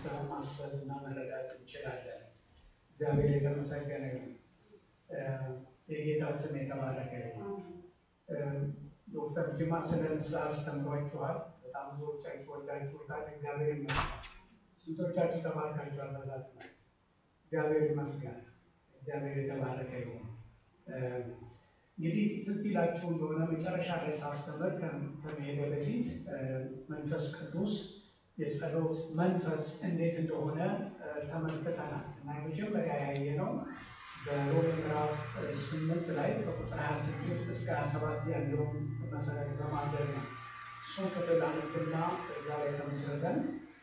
ማሰብ እና መረዳት እንችላለን። እግዚአብሔር የተመሰገነ ይሁን። የጌታ ስም የተባረከ ይሁን። ዶክተር ጅማ ስለ ንስሐ አስተምሯችኋል። በጣም ብዙዎቻችሁ ወዳችሁታል። እግዚአብሔር ይመስገን። ስንቶቻችሁ ተባርካችኋል? በዛ ትምህርት እግዚአብሔር ይመስገን። እግዚአብሔር የተባረከ ይሁን። እንግዲህ ትዝ ይላችሁ እንደሆነ መጨረሻ ላይ ሳስተምር ከመሄደ በፊት መንፈስ ቅዱስ የጸሎት መንፈስ እንዴት እንደሆነ ተመልክተናል እና የመጀመሪያ ያየነው በሮሜ ምዕራፍ ስምንት ላይ ከቁጥር ሀያ ስድስት እስከ ሀያ ሰባት ያለውን መሰረት በማድረግ ነው። እሱን ክፍል አነብና እዛ ላይ ተመስርተን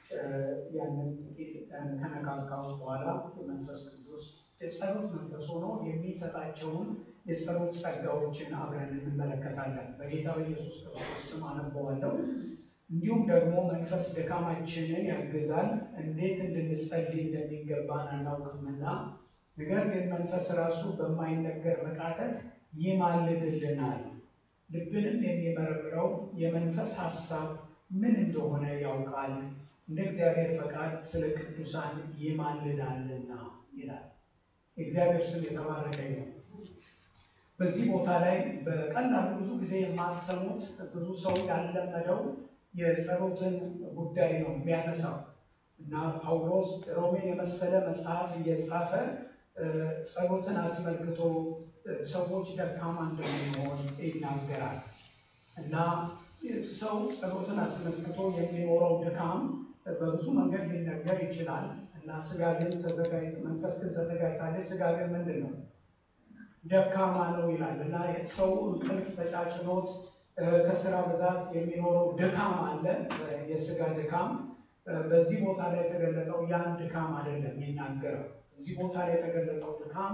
ያንን ጥቂት ከነካካው በኋላ መንፈስ ቅዱስ የጸሎት መንፈስ ሆኖ የሚሰጣቸውን የጸሎት ጸጋዎችን አብረን እንመለከታለን። በጌታ በኢየሱስ ክርስቶስ ስም አነበዋለሁ። እንዲሁም ደግሞ መንፈስ ድካማችንን ያግዛል፣ እንዴት እንድንጸልይ እንደሚገባን አናውቅምና፣ ነገር ግን መንፈስ ራሱ በማይነገር መቃተት ይማልድልናል። ልብንም የሚመረምረው የመንፈስ ሐሳብ ምን እንደሆነ ያውቃል፣ እንደ እግዚአብሔር ፈቃድ ስለ ቅዱሳን ይማልዳልና ይላል። የእግዚአብሔር ስም የተባረከ ነው። በዚህ ቦታ ላይ በቀላሉ ብዙ ጊዜ የማትሰሙት ብዙ ሰው ያለመደው የጸሎትን ጉዳይ ነው የሚያነሳው እና ጳውሎስ ሮሜን የመሰለ መጽሐፍ እየጻፈ ጸሎትን አስመልክቶ ሰዎች ደካማ እንደሚሆን ይናገራል እና ሰው ጸሎትን አስመልክቶ የሚኖረው ድካም በብዙ መንገድ ሊነገር ይችላል እና ስጋ ግን ተዘጋጅ መንፈስ ግን ተዘጋጅታለች፣ ስጋ ግን ምንድን ነው ደካማ ነው ይላል እና ሰው እንቅልፍ ተጫጭኖት ከስራ ብዛት የሚኖረው ድካም አለ፣ የስጋ ድካም። በዚህ ቦታ ላይ የተገለጠው ያን ድካም አይደለም የሚናገረው። እዚህ ቦታ ላይ የተገለጠው ድካም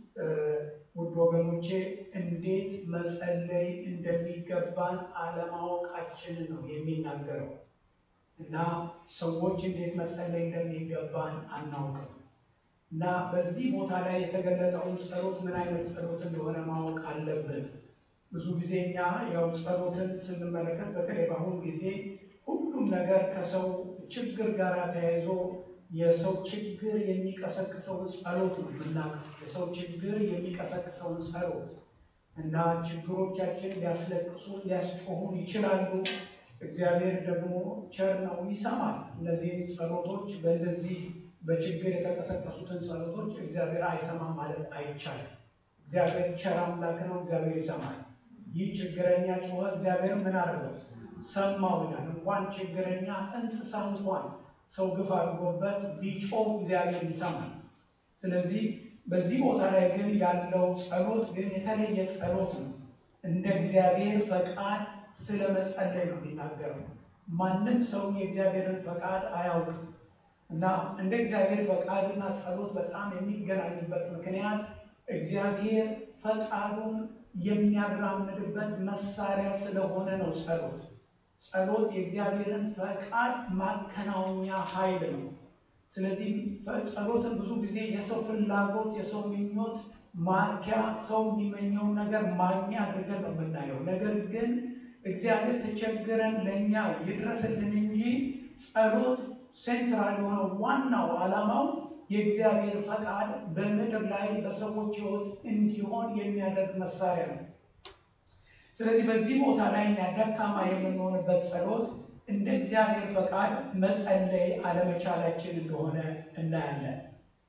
ውድ ወገኖቼ እንዴት መጸለይ እንደሚገባን አለማወቃችንን ነው የሚናገረው እና ሰዎች እንዴት መጸለይ እንደሚገባን አናውቅም። እና በዚህ ቦታ ላይ የተገለጠውን ጸሎት ምን አይነት ጸሎት እንደሆነ ማወቅ አለብን። ብዙ ጊዜ እኛ ያው ጸሎትን ስንመለከት በተለይ በአሁኑ ጊዜ ሁሉም ነገር ከሰው ችግር ጋር ተያይዞ የሰው ችግር የሚቀሰቅሰውን ጸሎት ነው የምናውቀው። የሰው ችግር የሚቀሰቅሰውን ጸሎት እና ችግሮቻችን ሊያስለቅሱ ሊያስጮሁን ይችላሉ። እግዚአብሔር ደግሞ ቸር ነው፣ ይሰማል። እነዚህን ጸሎቶች በእንደዚህ በችግር የተቀሰቀሱትን ጸሎቶች እግዚአብሔር አይሰማም ማለት አይቻልም። እግዚአብሔር ቸር አምላክ ነው። እግዚአብሔር ይሰማል። ይህ ችግረኛ ጮኸ፣ እግዚአብሔር ምን አደረገው? ሰማው ይላል። እንኳን ችግረኛ እንስሳ እንኳን ሰው ግፍ አድርጎበት ቢጮህ እግዚአብሔር ይሰማል። ስለዚህ በዚህ ቦታ ላይ ግን ያለው ጸሎት ግን የተለየ ጸሎት ነው። እንደ እግዚአብሔር ፈቃድ ስለ መጸለይ ነው የሚናገረው። ማንም ሰው የእግዚአብሔርን ፈቃድ አያውቅም እና እንደ እግዚአብሔር ፈቃድና ጸሎት በጣም የሚገናኙበት ምክንያት እግዚአብሔር ፈቃዱን የሚያራምድበት መሳሪያ ስለሆነ ነው። ጸሎት ጸሎት የእግዚአብሔርን ፈቃድ ማከናወኛ ኃይል ነው። ስለዚህ ጸሎትን ብዙ ጊዜ የሰው ፍላጎት፣ የሰው ምኞት ማርኪያ፣ ሰው የሚመኘውን ነገር ማግኛ አድርገን ነው የምናየው። ነገር ግን እግዚአብሔር ተቸግረን ለእኛ ይድረስልን እንጂ ጸሎት ሴንትራል የሆነው ዋናው ዓላማው የእግዚአብሔር ፈቃድ በምድር ላይ በሰዎች ሕይወት እንዲሆን የሚያደርግ መሳሪያ ነው። ስለዚህ በዚህ ቦታ ላይ እኛ ደካማ የምንሆንበት ጸሎት እንደ እግዚአብሔር ፈቃድ መጸለይ አለመቻላችን እንደሆነ እናያለን።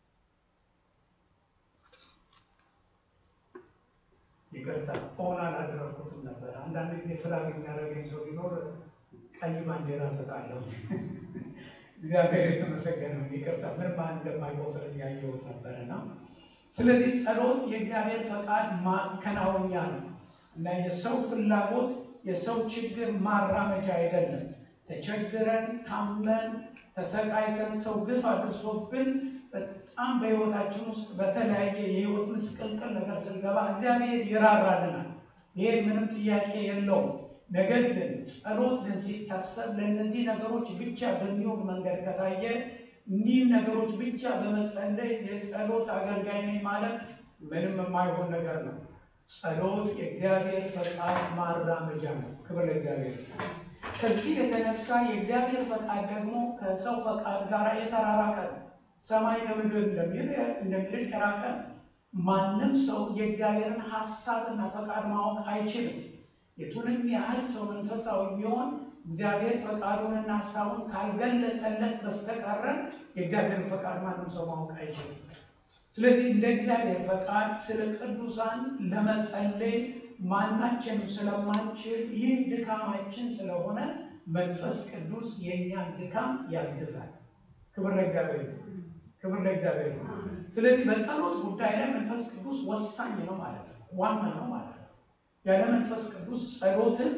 ይቅርታ ሆን አላደረኩትም ነበር። አንዳንድ ጊዜ ፍላግ የሚያደርገኝ ሰው ቢኖር ቀይ ባንዲራ ሰጣለሁ። እግዚአብሔር የተመሰገነው ይቅርታ ምን ማን እንደማይቆጥር እያየሁት ነበርና፣ ስለዚህ ጸሎት የእግዚአብሔር ፈቃድ ማከናወኛ ነው እና የሰው ፍላጎት የሰው ችግር ማራመጃ አይደለም። ተቸግረን ታመን ተሰቃይተን ሰው ግፍ አድርሶብን በጣም በሕይወታችን ውስጥ በተለያየ የሕይወት ምስቅልቅል ነገር ስንገባ እግዚአብሔር ይራራልናል። ይሄ ምንም ጥያቄ የለውም። ነገር ግን ጸሎት ግን ሲታሰብ ለእነዚህ ነገሮች ብቻ በሚሆን መንገድ ከታየ እኒህን ነገሮች ብቻ በመጸለይ የጸሎት አገልጋይ ነኝ ማለት ምንም የማይሆን ነገር ነው። ጸሎት የእግዚአብሔር ፈቃድ ማራመጃ ነው። ክብር ለእግዚአብሔር። ከዚህ የተነሳ የእግዚአብሔር ፈቃድ ደግሞ ከሰው ፈቃድ ጋር የተራራቀ ነው። ሰማይ ከምድር እንደሚል እንደሚል የራቀ ማንም ሰው የእግዚአብሔርን ሀሳብና ፈቃድ ማወቅ አይችልም። የቱንም ያህል ሰው መንፈሳዊ ቢሆን እግዚአብሔር ፈቃዱንና ሀሳቡን ካልገለጸለት በስተቀረ የእግዚአብሔርን ፈቃድ ማንም ሰው ማወቅ አይችልም። ስለዚህ እንደ እግዚአብሔር ፈቃድ ስለ ቅዱሳን ለመጸለይ ማናችንም ስለማንችል ይህ ድካማችን ስለሆነ መንፈስ ቅዱስ የእኛን ድካም ያግዛል። ክብር ለእግዚአብሔር ነው። ክብር ለእግዚአብሔር ነው። ስለዚህ በጸሎት ጉዳይ ላይ መንፈስ ቅዱስ ወሳኝ ነው ማለት ነው፣ ዋና ነው ማለት ነው። ያለ መንፈስ ቅዱስ ጸሎትን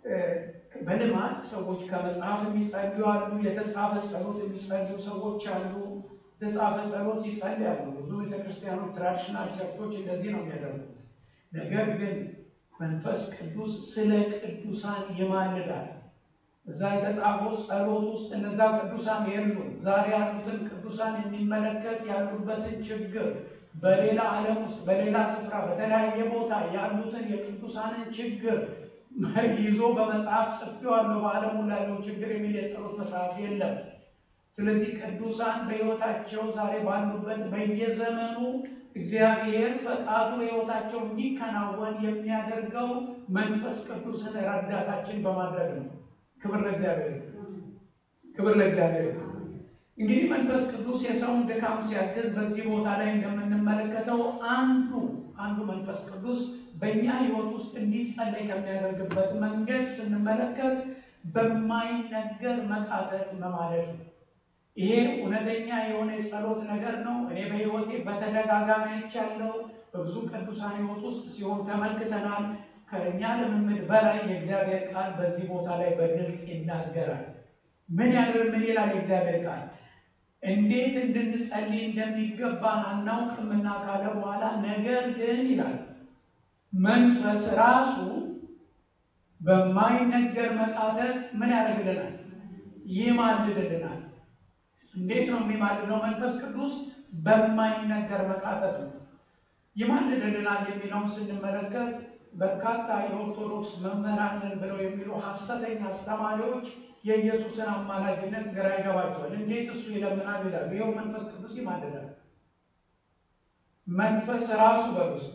በልማድ ሰዎች ከመጽሐፍ የሚጸልዩ አሉ። የተጻፈ ጸሎት የሚጸልዩ ሰዎች አሉ። የተጻፈ ጸሎት ይጸልያሉ። ብዙ ቤተክርስቲያኖች፣ ትራዲሽናል ቸርቾች እንደዚህ ነው የሚያደርጉት። ነገር ግን መንፈስ ቅዱስ ስለ ቅዱሳን ይማልዳል። እዛ የተጻፈው ጸሎት ውስጥ እነዛ ቅዱሳን የሉም። ዛሬ ያሉትን ቅዱሳን የሚመለከት ያሉበትን ችግር በሌላ ዓለም ውስጥ በሌላ ስፍራ በተለያየ ቦታ ያሉትን የቅዱሳንን ችግር ይዞ በመጽሐፍ ጽፌዋለሁ። በዓለሙ ላለው ችግር የሚል የጸሎት መጽሐፍ የለም። ስለዚህ ቅዱሳን በሕይወታቸው ዛሬ ባሉበት በየዘመኑ እግዚአብሔር ፈቃዱ ሕይወታቸው እንዲከናወን የሚያደርገው መንፈስ ቅዱስን ረዳታችን በማድረግ ነው። ክብር ለእግዚአብሔር፣ ክብር ለእግዚአብሔር። እንግዲህ መንፈስ ቅዱስ የሰውን ድካም ሲያግዝ በዚህ ቦታ ላይ እንደምንመለከተው አንዱ አንዱ መንፈስ ቅዱስ በእኛ ሕይወት ውስጥ እንዲጸለይ ከሚያደርግበት መንገድ ስንመለከት በማይነገር መቃተት መማለድ ነው። ይሄ እውነተኛ የሆነ የጸሎት ነገር ነው። እኔ በሕይወቴ በተደጋጋሚ አይቻለሁ። በብዙ ቅዱሳን ሕይወት ውስጥ ሲሆን ተመልክተናል። ከእኛ ልምምድ በላይ የእግዚአብሔር ቃል በዚህ ቦታ ላይ በግልጽ ይናገራል። ምን ያደር ምን ይላል የእግዚአብሔር ቃል? እንዴት እንድንጸልይ እንደሚገባን አናውቅምና ካለ በኋላ ነገር ግን ይላል መንፈስ ራሱ በማይነገር መቃተት ምን ያደርግልናል? ይማልድልናል። እንዴት ነው የሚማልደው? መንፈስ ቅዱስ በማይነገር መቃተት ነው ይማልድልናል የሚለውን ስንመለከት በርካታ የኦርቶዶክስ መምህራንን ብለው የሚሉ ሐሰተኛ አስተማሪዎች የኢየሱስን አማላጅነት ግራ ይገባቸዋል። እንዴት እሱ ይለምናል ይላሉ። ይኸው መንፈስ ቅዱስ ይማልዳል። መንፈስ ራሱ በውስጥ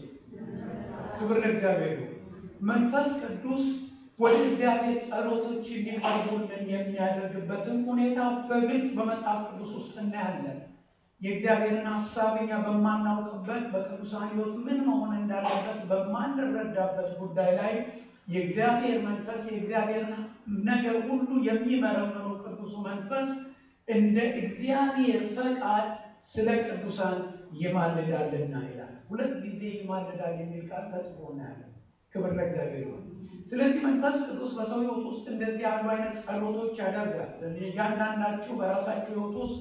ክብር ለእግዚአብሔር። መንፈስ ቅዱስ ወደ እግዚአብሔር ጸሎቶች እንዲቀርቡልን የሚያደርግበትን ሁኔታ በግልጽ በመጽሐፍ ቅዱስ ውስጥ እናያለን። የእግዚአብሔርን ሀሳብ እኛ በማናውቅበት በቅዱሳን ሕይወት ምን መሆን እንዳለበት በማንረዳበት ጉዳይ ላይ የእግዚአብሔር መንፈስ የእግዚአብሔርን ነገር ሁሉ የሚመረምሩ ቅዱሱ መንፈስ እንደ እግዚአብሔር ፈቃድ ስለ ቅዱሳን ይማልዳልና ይላል። ሁለት ጊዜ ይማልዳል የሚል ቃል ተጽፎ እናያለን። ክብር ለእግዚአብሔር ነው። ስለዚህ መንፈስ ቅዱስ በሰው ሕይወት ውስጥ እንደዚህ ያሉ አይነት ጸሎቶች ያደርጋል። እያንዳንዳችሁ በራሳችሁ ሕይወት ውስጥ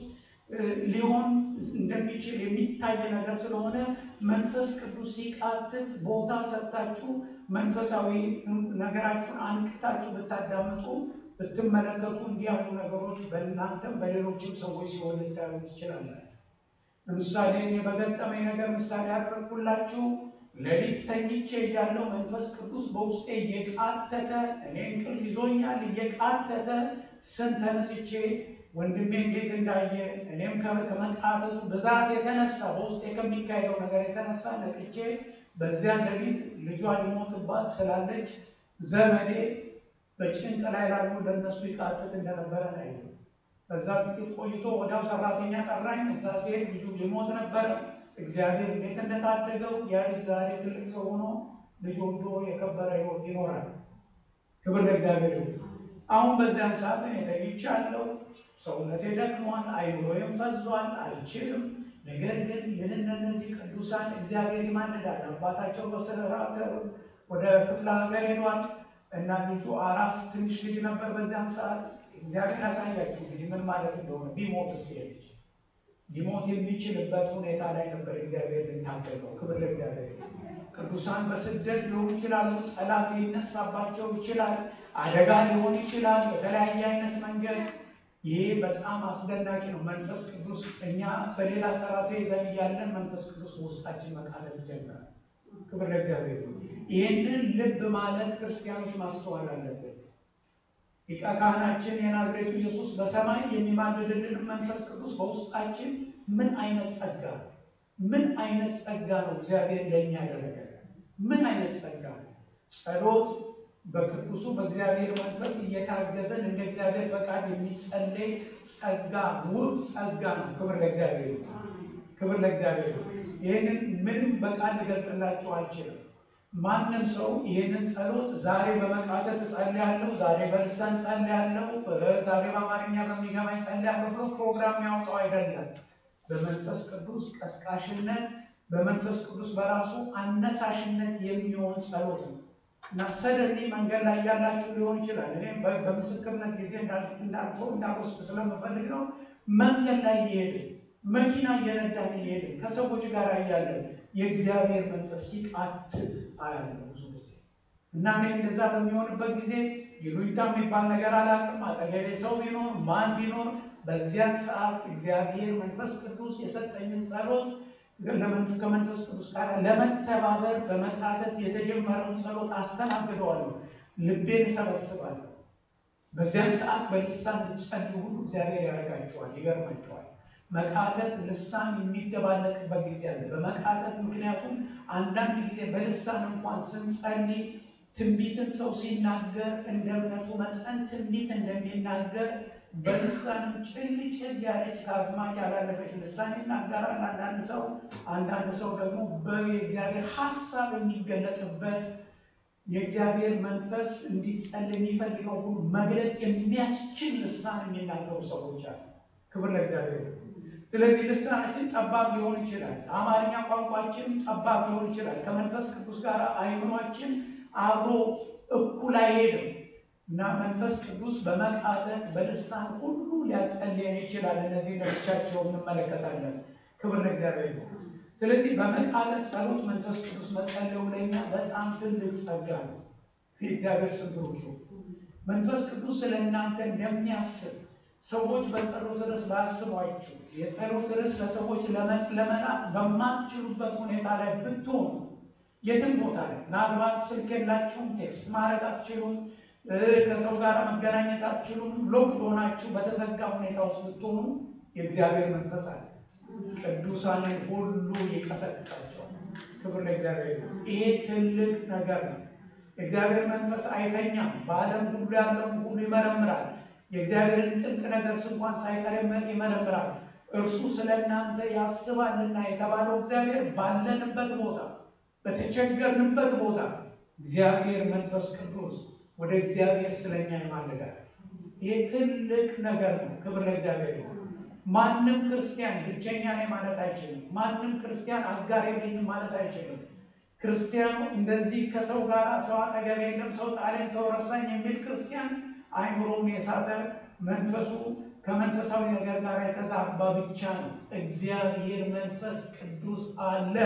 ሊሆን እንደሚችል የሚታይ ነገር ስለሆነ መንፈስ ቅዱስ ሲቃትት ቦታ ሰጥታችሁ መንፈሳዊ ነገራችሁን አንቅታችሁ ብታዳምጡ ብትመለከቱ እንዲህ ያሉ ነገሮች በእናንተም በሌሎችም ሰዎች ሲሆን ልታዩ ትችላላችሁ። ለምሳሌ እኔ በገጠመኝ ነገር ምሳሌ ያደረግኩላችሁ ሌሊት ተኝቼ እያለሁ መንፈስ ቅዱስ በውስጤ እየቃተተ እኔ እንቅልፍ ይዞኛል፣ እየቃተተ ስን ተነስቼ ወንድሜ እንዴት እንዳየ እኔም ከመቃተቱ ብዛት የተነሳ በውስጤ ከሚካሄደው ነገር የተነሳ ነቅቼ በዚያ ሌሊት ልጇ ሊሞትባት ስላለች ዘመዴ በጭንቅ ላይ ላሉ ለነሱ ይቃትት እንደነበረ ነው። በዛ ጥቂት ቆይቶ ወዲያው ሰራተኛ ጠራኝ። እዛ ሲሄድ ልጁ ሊሞት ነበረ። እግዚአብሔር እንዴት እንደታደገው ያ ልጅ ዛሬ ትልቅ ሰው ሆኖ ልጅ ወልዶ የከበረ ሕይወት ይኖራል። ክብር ለእግዚአብሔር። አሁን በዚያን ሰዓት እኔ ተኝቻለሁ። ሰውነቴ ደክሟል፣ አይምሮዬም ፈዟል፣ አልችልም። ነገር ግን ይህንን እነዚህ ቅዱሳን እግዚአብሔር ይማልዳል። አባታቸው በስራ ወደ ክፍለ ሀገር ሄዷል እና ልጁ አራስ ትንሽ ልጅ ነበር በዚያን ሰዓት። እግዚአብሔር ያሳያችሁ እንግዲህ ምን ማለት እንደሆነ ቢሞት ሲሄድ ሊሞት የሚችልበት ሁኔታ ላይ ነበር እግዚአብሔር ልናገረው። ክብር ለእግዚአብሔር። ቅዱሳን በስደት ሊሆኑ ይችላሉ። ጠላት ሊነሳባቸው ይችላል። አደጋ ሊሆን ይችላል። በተለያየ አይነት መንገድ ይሄ በጣም አስደናቂ ነው። መንፈስ ቅዱስ እኛ በሌላ ሰራተ ይዘን እያለን መንፈስ ቅዱስ ውስጣችን መቃተት ይጀምራል። ክብር ለእግዚአብሔር። ይህንን ልብ ማለት ክርስቲያኖች ማስተዋል አለብን። ሊቀ ካህናችን የናዝሬቱ ኢየሱስ በሰማይ የሚማልድልን መንፈስ ቅዱስ በውስጣችን ምን አይነት ጸጋ ነው? ምን አይነት ጸጋ ነው እግዚአብሔር ለእኛ ያደረገ? ምን አይነት ጸጋ ነው? ጸሎት በቅዱሱ በእግዚአብሔር መንፈስ እየታገዘን እንደ እግዚአብሔር ፈቃድ የሚጸለይ ጸጋ ውብ ጸጋ ነው። ክብር ለእግዚአብሔር ይሁን። ክብር ለእግዚአብሔር ይሁን። ይህንን ምንም በቃል ልገልጥላችሁ አልችልም። ማንም ሰው ይህንን ጸሎት ዛሬ በመቃተት እጸልያለሁ፣ ዛሬ በልሳን ጸልያለሁ፣ ዛሬ በአማርኛ በሚገባኝ ጸልያለሁ ብሎ ፕሮግራም ያወጣው አይደለም። በመንፈስ ቅዱስ ቀስቃሽነት፣ በመንፈስ ቅዱስ በራሱ አነሳሽነት የሚሆን ጸሎት ነው እና ሰደኒ መንገድ ላይ ያላችሁ ሊሆን ይችላል። እኔ በምስክርነት ጊዜ እንዳልፈው እንዳልወስድ ስለምፈልግ ነው። መንገድ ላይ እየሄድን መኪና እየነዳን እየሄድን ከሰዎች ጋር እያለን የእግዚአብሔር መንፈስ ሲቃትት አያለሁ ብዙ ጊዜ እና እኔ እንደዛ በሚሆንበት ጊዜ ይሉኝታ የሚባል ነገር አላውቅም። አጠገቤ ሰው ቢኖር ማን ቢኖር በዚያን ሰዓት እግዚአብሔር መንፈስ ቅዱስ የሰጠኝን ጸሎት ከመንፈስ ቅዱስ ጋር ለመተባበር በመቃተት የተጀመረውን ጸሎት አስተናግደዋለሁ። ልቤን እሰበስባለሁ። በዚያን ሰዓት በልሳን ጸልዩ ሁሉ እግዚአብሔር ያደርጋቸዋል። ይገርማቸዋል። መቃተት ልሳን የሚደባለቅበት ጊዜ አለ። በመቃተት ምክንያቱም አንዳንድ ጊዜ በልሳን እንኳን ስንጸልይ ትንቢትን ሰው ሲናገር እንደ እምነቱ መጠን ትንቢት እንደሚናገር በልሳንም ጭል ጭል ያለች ከአዝማች ያላለፈች ልሳን ይናገራል። አንዳንድ ሰው አንዳንድ ሰው ደግሞ በእግዚአብሔር ሀሳብ የሚገለጥበት የእግዚአብሔር መንፈስ እንዲጸልይ የሚፈልገው ሁሉ መግለጥ የሚያስችል ልሳን የሚናገሩ ሰዎች አሉ። ክብር ለእግዚአብሔር። ስለዚህ ልሳናችን ጠባብ ሊሆን ይችላል። አማርኛ ቋንቋችን ጠባብ ሊሆን ይችላል። ከመንፈስ ቅዱስ ጋር አይምሯችን አብሮ እኩል አይሄድም እና መንፈስ ቅዱስ በመቃተት በልሳን ሁሉ ሊያጸልየን ይችላል። እነዚህ ለብቻቸው እንመለከታለን። ክብር ለእግዚአብሔር ነው። ስለዚህ በመቃተት ጸሎት መንፈስ ቅዱስ መጸለዩ ለኛ በጣም ትልቅ ጸጋ ነው። የእግዚአብሔር ስም ብሩክ ይሁን። መንፈስ ቅዱስ ስለ እናንተ እንደሚያስብ ሰዎች በጸሎት ርዕስ ባያስቧችሁ የጸሎት ርዕስ ለሰዎች ለመላክ በማትችሉበት ሁኔታ ላይ ብትሆኑ የትም ቦታ ላይ ምናልባት ስልክ የላችሁም፣ ቴክስት ማድረግ አትችሉም፣ ከሰው ጋር መገናኘት አትችሉም፣ ሎክ ሆናችሁ በተዘጋ ሁኔታ ውስጥ ብትሆኑ የእግዚአብሔር መንፈስ አለ። ቅዱሳንን ሁሉ ይቀሰቅሳቸዋል። ክብር ለእግዚአብሔር። ይሄ ትልቅ ነገር ነው። የእግዚአብሔር መንፈስ አይተኛም። በዓለም ሁሉ ያለውን ሁሉ ይመረምራል። የእግዚአብሔርን ጥልቅ ነገር እንኳን ሳይቀር ይመረምራል። እርሱ ስለ እናንተ ያስባልና የተባለው እግዚአብሔር ባለንበት ቦታ በተቸገርንበት ቦታ እግዚአብሔር መንፈስ ቅዱስ ወደ እግዚአብሔር ስለኛ ይማልዳል። ይህ ትልቅ ነገር ነው። ክብር ለእግዚአብሔር ነው። ማንም ክርስቲያን ብቸኛ ነኝ ማለት አይችልም። ማንም ክርስቲያን አጋር የለኝም ማለት አይችልም። ክርስቲያኑ እንደዚህ ከሰው ጋር ሰው አጠገብ የለም፣ ሰው ጣሌን፣ ሰው ረሳኝ የሚል ክርስቲያን አይምሮም የሳተ መንፈሱ ከመንፈሳዊ ነገር ጋር የተዛባ ብቻ ነው። እግዚአብሔር መንፈስ ቅዱስ አለ።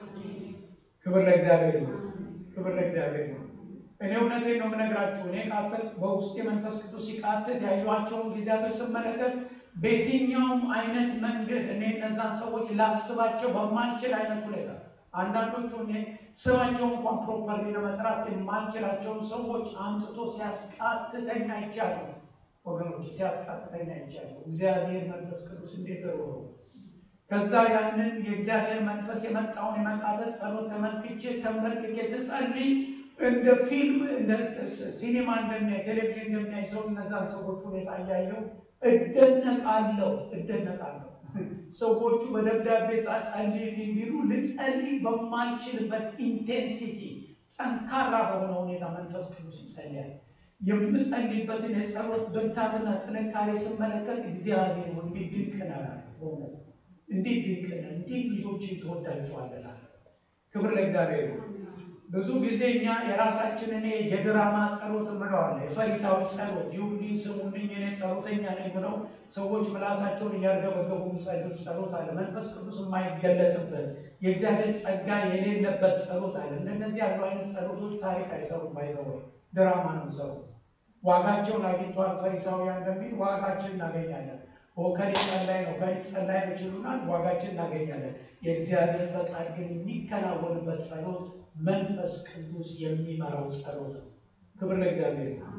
ክብር ለእግዚአብሔር ነው። ክብር ለእግዚአብሔር ነው። እኔ እውነቴን ነው የምነግራችሁ። እኔ ቃተት በውስጤ መንፈስ ቅዱስ ሲቃተት ያዩዋቸውን ጊዜያቶች ስመለከት በየትኛውም አይነት መንገድ እኔ እነዛን ሰዎች ላስባቸው በማልችል አይነት ሁኔታ አንዳንዶቹ እኔ ስማቸው እንኳን ፕሮፐርሊ ለመጥራት የማልችላቸውን ሰዎች አምጥቶ ሲያስቃትተኛ አይቻለሁ። ወገኖች ሲያስቃትተኛ አይቻለሁ። እግዚአብሔር መንፈስ ቅዱስ እንዴት ሮ ከዛ ያንን የእግዚአብሔር መንፈስ የመጣውን የመቃተት ጸሎት ተመልክቼ ተንበርክኬ ስጸልይ እንደ ፊልም እንደ ሲኒማ እንደሚያይ ቴሌቪዥን እንደሚያይ ሰው እነዛን ሰዎች ሁኔታ እያየው እደነቃለሁ እደነቃለሁ። ሰዎቹ በደብዳቤ ጸልይ እንዲሉ ልጸልይ በማልችልበት ኢንቴንሲቲ ጠንካራ በሆነ ሁኔታ መንፈስ ቅዱስ ይጸልያል። የምጸልይበትን የጸሎት ብርታትና ጥንካሬ ስመለከት እግዚአብሔር እንዴት ድንቅ ነው! በእውነት እንዴት ድንቅ ነው! እንዴት ልጆች ትወዳቸዋለህ! ክብር ለእግዚአብሔር ነው። ብዙ ጊዜ እኛ የራሳችን እኔ የድራማ ጸሎት እንለዋለን። የፈሪሳዊ ጸሎት ይሁንልኝ ስሙልኝ እኔ ጸሎተኛ ነኝ ብለው ሰዎች ምላሳቸውን እያርገበገቡ የሚጸሉት ጸሎት አለ። መንፈስ ቅዱስ የማይገለጥበት የእግዚአብሔር ጸጋ የሌለበት ጸሎት አለ። እንደነዚህ ያሉ አይነት ጸሎቶች ታሪክ አይሰሩም። ባይዘወይ ድራማ ነው ሰሩ ዋጋቸውን አግኝተዋል። ፈሪሳውያን እንደሚል ዋጋችን እናገኛለን። ከሌ ጸላይ ነው ከሌ ጸላይ ነው ይችሉናል። ዋጋችን እናገኛለን። የእግዚአብሔር ፈቃድ ግን የሚከናወንበት ጸሎት መንፈስ ቅዱስ የሚመራው ጸሎት ነው። ክብር ለእግዚአብሔር ነው።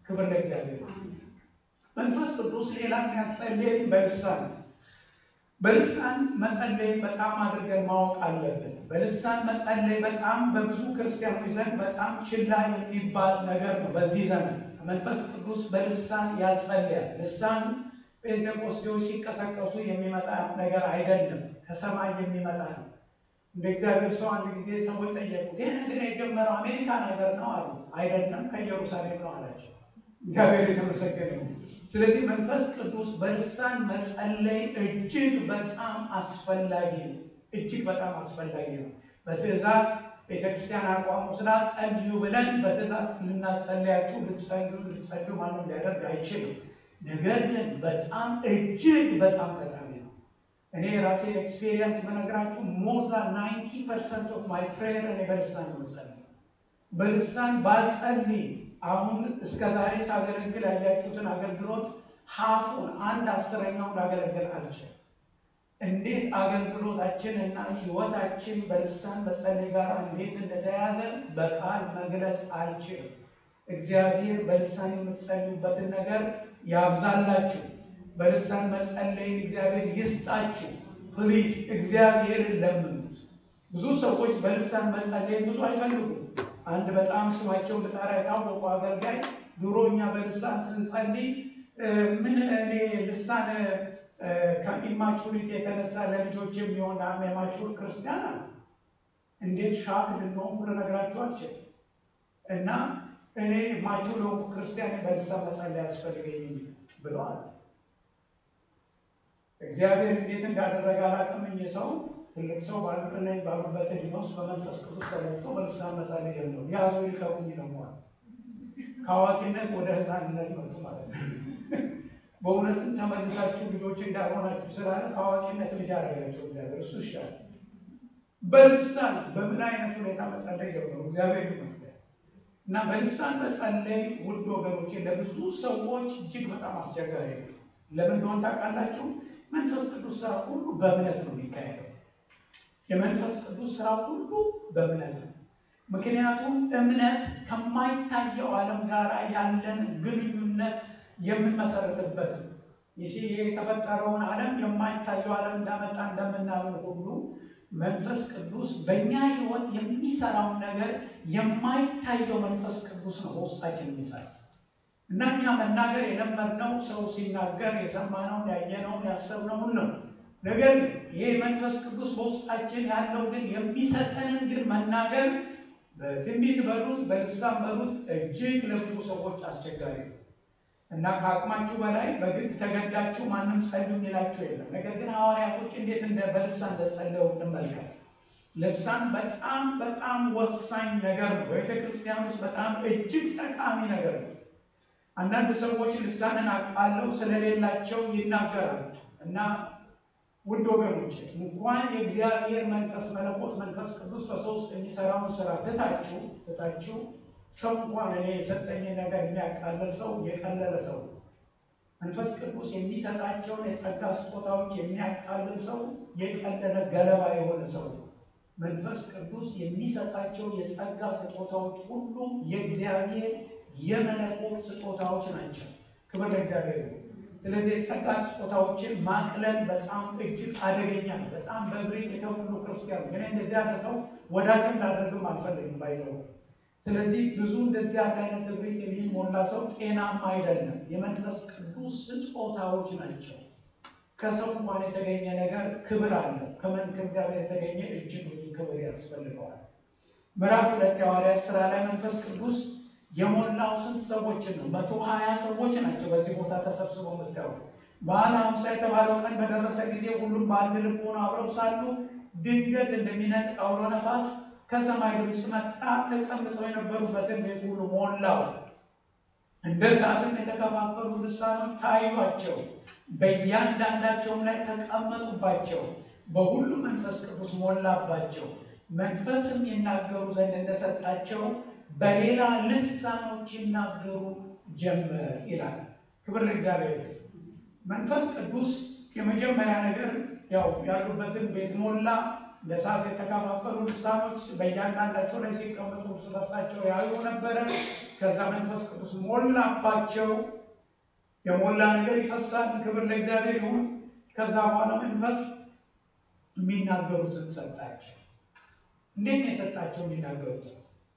ክብር ለእግዚአብሔር። መንፈስ ቅዱስ ሌላ የሚያጸልየን በልሳን በልሳን መጸለይ በጣም አድርገን ማወቅ አለብን። በልሳን መጸለይ በጣም በብዙ ክርስቲያኖች ዘንድ በጣም ችላ የሚባል ነገር ነው። በዚህ ዘመን መንፈስ ቅዱስ በልሳን ያጸልያል። ልሳን ጴንጤቆስጤዎች ሲቀሰቀሱ የሚመጣ ነገር አይደለም፣ ከሰማይ የሚመጣ ነው። እንደ እግዚአብሔር ሰው አንድ ጊዜ ሰዎች ጠየቁት፣ ይህ ነገር የጀመረው አሜሪካ ነገር ነው አሉት። አይደለም ከኢየሩሳሌም ነው አላቸው። እግዚአብሔር የተመሰገነ ነው። ስለዚህ መንፈስ ቅዱስ በልሳን መጸለይ እጅግ በጣም አስፈላጊ ነው። እጅግ በጣም አስፈላጊ ነው። በትእዛዝ ቤተክርስቲያን አቋም ወስዳ ጸልዩ ብለን በትእዛዝ ልናጸልያችሁ ልትጸልዩ ልትጸልዩ ማንም ሊያደርግ አይችልም። ነገር ግን በጣም እጅግ በጣም ጠቃሚ ነው። እኔ የራሴ ኤክስፔሪየንስ በነገራችሁ ሞር ዛን ናይንቲ ፐርሰንት ኦፍ ማይ ፕሬየር እኔ በልሳን መጸለይ በልሳን ባልጸልይ አሁን እስከ ዛሬ ሳገለግል ያያችሁትን አገልግሎት ሀፉን አንድ አስረኛውን ላገለግል አልችልም። እንዴት አገልግሎታችን እና ህይወታችን በልሳን መጸለይ ጋር እንዴት እንደተያዘ በቃል መግለጥ አልችልም። እግዚአብሔር በልሳን የምትጸልዩበትን ነገር ያብዛላችሁ። በልሳን መጸለይን እግዚአብሔር ይስጣችሁ። ፕሊዝ እግዚአብሔርን ለምኑት። ብዙ ሰዎች በልሳን መጸለይን ብዙ አይፈልጉም። አንድ በጣም ስማቸው ልጠራ የታወቁ አገልጋይ ድሮ እኛ በልሳን ስንጸልይ ምን እኔ ልሳን ከኢማቹሪቲ የተነሳ ለልጆች የሚሆን የማቹር ክርስቲያን አለ። እንዴት ሻክ ልንሆን ብሎ ነግራችሁ አልችልም። እና እኔ ማቹር የሆንኩ ክርስቲያን በልሳን መጸለይ ያስፈልገኝ ብለዋል። እግዚአብሔር እንዴት እንዳደረገ አላውቅም። እኚህ ሰው ትልቅ ሰው ባሉቅነኝ ባሉበት ዕድሜ ውስጥ በመንፈስ ቅዱስ ተለውጦ በልሳን መጸለይ ጀመሩ። ያዙ ይልቀቁኝ ይለዋል። ከአዋቂነት ወደ ሕፃንነት መጡ ማለት ነው። በእውነትም ተመልሳችሁ ልጆች እንዳልሆናችሁ ስላለ ከአዋቂነት ልጅ አደረጋቸው እግዚአብሔር። እሱ ይሻል። በልሳን በምን አይነት ሁኔታ መጸለይ ጀመሩ። እግዚአብሔር ይመስገን። እና በልሳን መጸለይ ውድ ወገኖቼ ለብዙ ሰዎች እጅግ በጣም አስቸጋሪ ነው። ለምን እንደሆነ ታውቃላችሁ? መንፈስ ቅዱስ ስራ ሁሉ በእምነት ነው የሚካሄደው። የመንፈስ ቅዱስ ስራ ሁሉ በእምነት ነው። ምክንያቱም እምነት ከማይታየው ዓለም ጋር ያለን ግንኙነት የምንመሰረትበት ነው። ይህ የተፈጠረውን ዓለም የማይታየው ዓለም እንዳመጣ እንደምናምን ሁሉ መንፈስ ቅዱስ በእኛ ሕይወት የሚሰራውን ነገር የማይታየው መንፈስ ቅዱስ ነው በውስጣችን የሚሰራ እና እኛ መናገር የለመድነው ሰው ሲናገር የሰማነውን ያየነውን ያሰብነውን ነው። ነገር ግን ይሄ መንፈስ ቅዱስ በውስጣችን ያለው ግን የሚሰጠንን ግን መናገር በትንቢት በሉት በልሳን በሉት እጅግ ለብዙ ሰዎች አስቸጋሪ ነው እና ከአቅማችሁ በላይ በግድ ተገዳችሁ ማንም ጸልዩ የሚላችሁ የለም። ነገር ግን ሐዋርያቶች እንዴት እንደ በልሳን እንደጸለዩ እንመልከት። ልሳን በጣም በጣም ወሳኝ ነገር ነው። በቤተ ክርስቲያን ውስጥ በጣም እጅግ ጠቃሚ ነገር ነው። አንዳንድ ሰዎች ልሳንን አቃለው ስለሌላቸው ይናገራሉ እና ውድ ወገኖች እንኳን የእግዚአብሔር መንፈስ መለኮት መንፈስ ቅዱስ በሶስት የሚሰራውን ስራ ትታችሁ ትታችሁ ሰው እንኳን እኔ የሰጠኝ ነገር የሚያቃልል ሰው የቀለለ ሰው መንፈስ ቅዱስ የሚሰጣቸውን የጸጋ ስጦታዎች የሚያቃልል ሰው የቀለለ ገለባ የሆነ ሰው መንፈስ ቅዱስ የሚሰጣቸው የጸጋ ስጦታዎች ሁሉ የእግዚአብሔር የመለኮት ስጦታዎች ናቸው። ክብር ለእግዚአብሔር። ስለዚህ የጸጋ ስጦታዎችን ማቅለል በጣም እጅግ አደገኛ ነው። በጣም በብሬት የተሞሉ ክርስቲያኑ ግን እንደዚህ ያለ ሰው ወዳጅም ላደርግም አልፈልግም ባይዘው። ስለዚህ ብዙ እንደዚህ ያለ አይነት ብሬት የሚሞላ ሰው ጤናማ አይደለም። የመንፈስ ቅዱስ ስጦታዎች ናቸው። ከሰው እንኳን የተገኘ ነገር ክብር አለው። ከመን ከእግዚአብሔር የተገኘ እጅግ ብዙ ክብር ያስፈልገዋል። ምዕራፍ ሁለት የሐዋርያት ሥራ ላይ መንፈስ ቅዱስ የሞላው ስንት ሰዎችን ነው? መቶ ሀያ ሰዎች ናቸው። በዚህ ቦታ ተሰብስበው የምታዩ በዓለ ሐምሳ የተባለው ቀን በደረሰ ጊዜ ሁሉም በአንድ ልብ ሆነው አብረው ሳሉ ድንገት እንደሚነጥቅ አውሎ ነፋስ ከሰማይ ድምፅ መጣ፣ ተቀምጠው የነበሩበትን ቤት ሁሉ ሞላው። እንደ እሳትም የተከፋፈሉ ልሳኖች ታዩአቸው፣ በእያንዳንዳቸውም ላይ ተቀመጡባቸው። በሁሉ መንፈስ ቅዱስ ሞላባቸው፣ መንፈስም ይናገሩ ዘንድ እንደሰጣቸው በሌላ ልሳኖች ይናገሩ ጀመር ይላል። ክብር ለእግዚአብሔር። መንፈስ ቅዱስ የመጀመሪያ ነገር ያው ያሉበትን ቤት ሞላ። ለእሳት የተከፋፈሉ ልሳኖች በእያንዳንዳቸው ላይ ሲቀመጡ እርስ በርሳቸው ያዩ ነበረ። ከዛ መንፈስ ቅዱስ ሞላባቸው። የሞላ ነገር ይፈሳል። ክብር ለእግዚአብሔር ይሁን። ከዛ በኋላ መንፈስ የሚናገሩትን ሰጣቸው። እንዴት ነው የሰጣቸው የሚናገሩትን?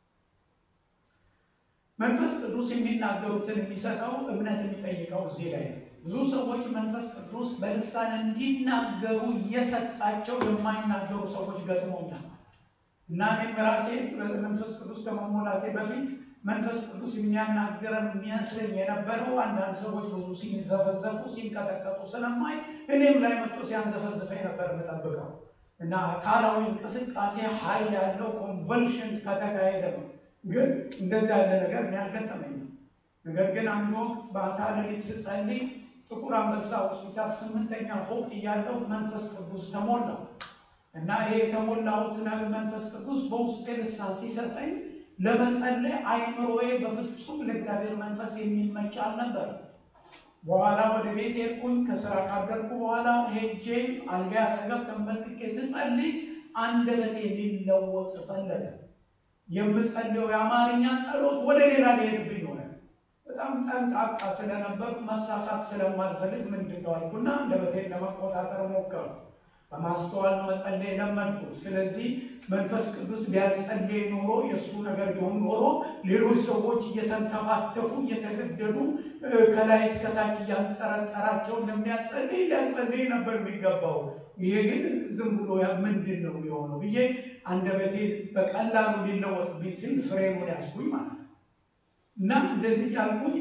መንፈስ ቅዱስ የሚናገሩትን የሚሰጠው እምነት የሚጠይቀው እዚህ ላይ ነው። ብዙ ሰዎች መንፈስ ቅዱስ በልሳን እንዲናገሩ እየሰጣቸው የማይናገሩ ሰዎች ገጥሞኛል እና እኔም ራሴ መንፈስ ቅዱስ ከመሞላቴ በፊት መንፈስ ቅዱስ የሚያናግረን የሚመስለኝ የነበረው አንዳንድ ሰዎች ብዙ ሲንዘፈዘፉ ሲንቀጠቀጡ ስለማይ እኔም ላይ መጥቶ ሲያንዘፈዝፈኝ ነበር የምጠብቀው እና አካላዊ እንቅስቃሴ ኃይል ያለው ኮንቨልሽን ከተካሄደ ነው። ግን እንደዚህ ያለ ነገር እኔ አልገጠመኝም። ነገር ግን አንድ ወቅት በአታ ሌሊት ስጸልይ ጥቁር አንበሳ ሆስፒታል ስምንተኛ ፎቅ እያለሁ መንፈስ ቅዱስ ተሞላ እና ይሄ የተሞላሁት መንፈስ ቅዱስ በውስጤ ልሳን ሲሰጠኝ ለመጸለይ አይምሮዬ በፍጹም ለእግዚአብሔር መንፈስ የሚመች አልነበረም። በኋላ ወደ ቤት ሄድኩኝ። ከስራ ካደርኩ በኋላ ሄጄ አልጋ አጠገብ ተንበርክኬ ስጸልይ አንደበቴ ሊለወጥ ፈለገ። የምጸልየው የአማርኛ ጸሎት ወደ ሌላ ሊሄድብኝ ሆነ። በጣም ጠንቃቃ ስለነበር መሳሳት ስለማልፈልግ ምንድን ነው አልኩና አንደበቴን ለመቆጣጠር ሞከሩ። በማስተዋል መጸለይ ለመድኩ። ስለዚህ መንፈስ ቅዱስ ቢያጸልይ ኖሮ የእሱ ነገር ቢሆን ኖሮ ሌሎች ሰዎች እየተንተፋተፉ እየተገደዱ ከላይ እስከታች እያንጠረጠራቸው እንደሚያጸልይ ሊያጸልይ ነበር የሚገባው። ይሄ ግን ዝም ብሎ ምንድን ነው የሚሆነው ብዬ አንደበቴ በቀላሉ ሊለወጥብኝ ሲል ፍሬሙን ያስኩኝ ማለት ነው። እና እንደዚህ ያልኩኝ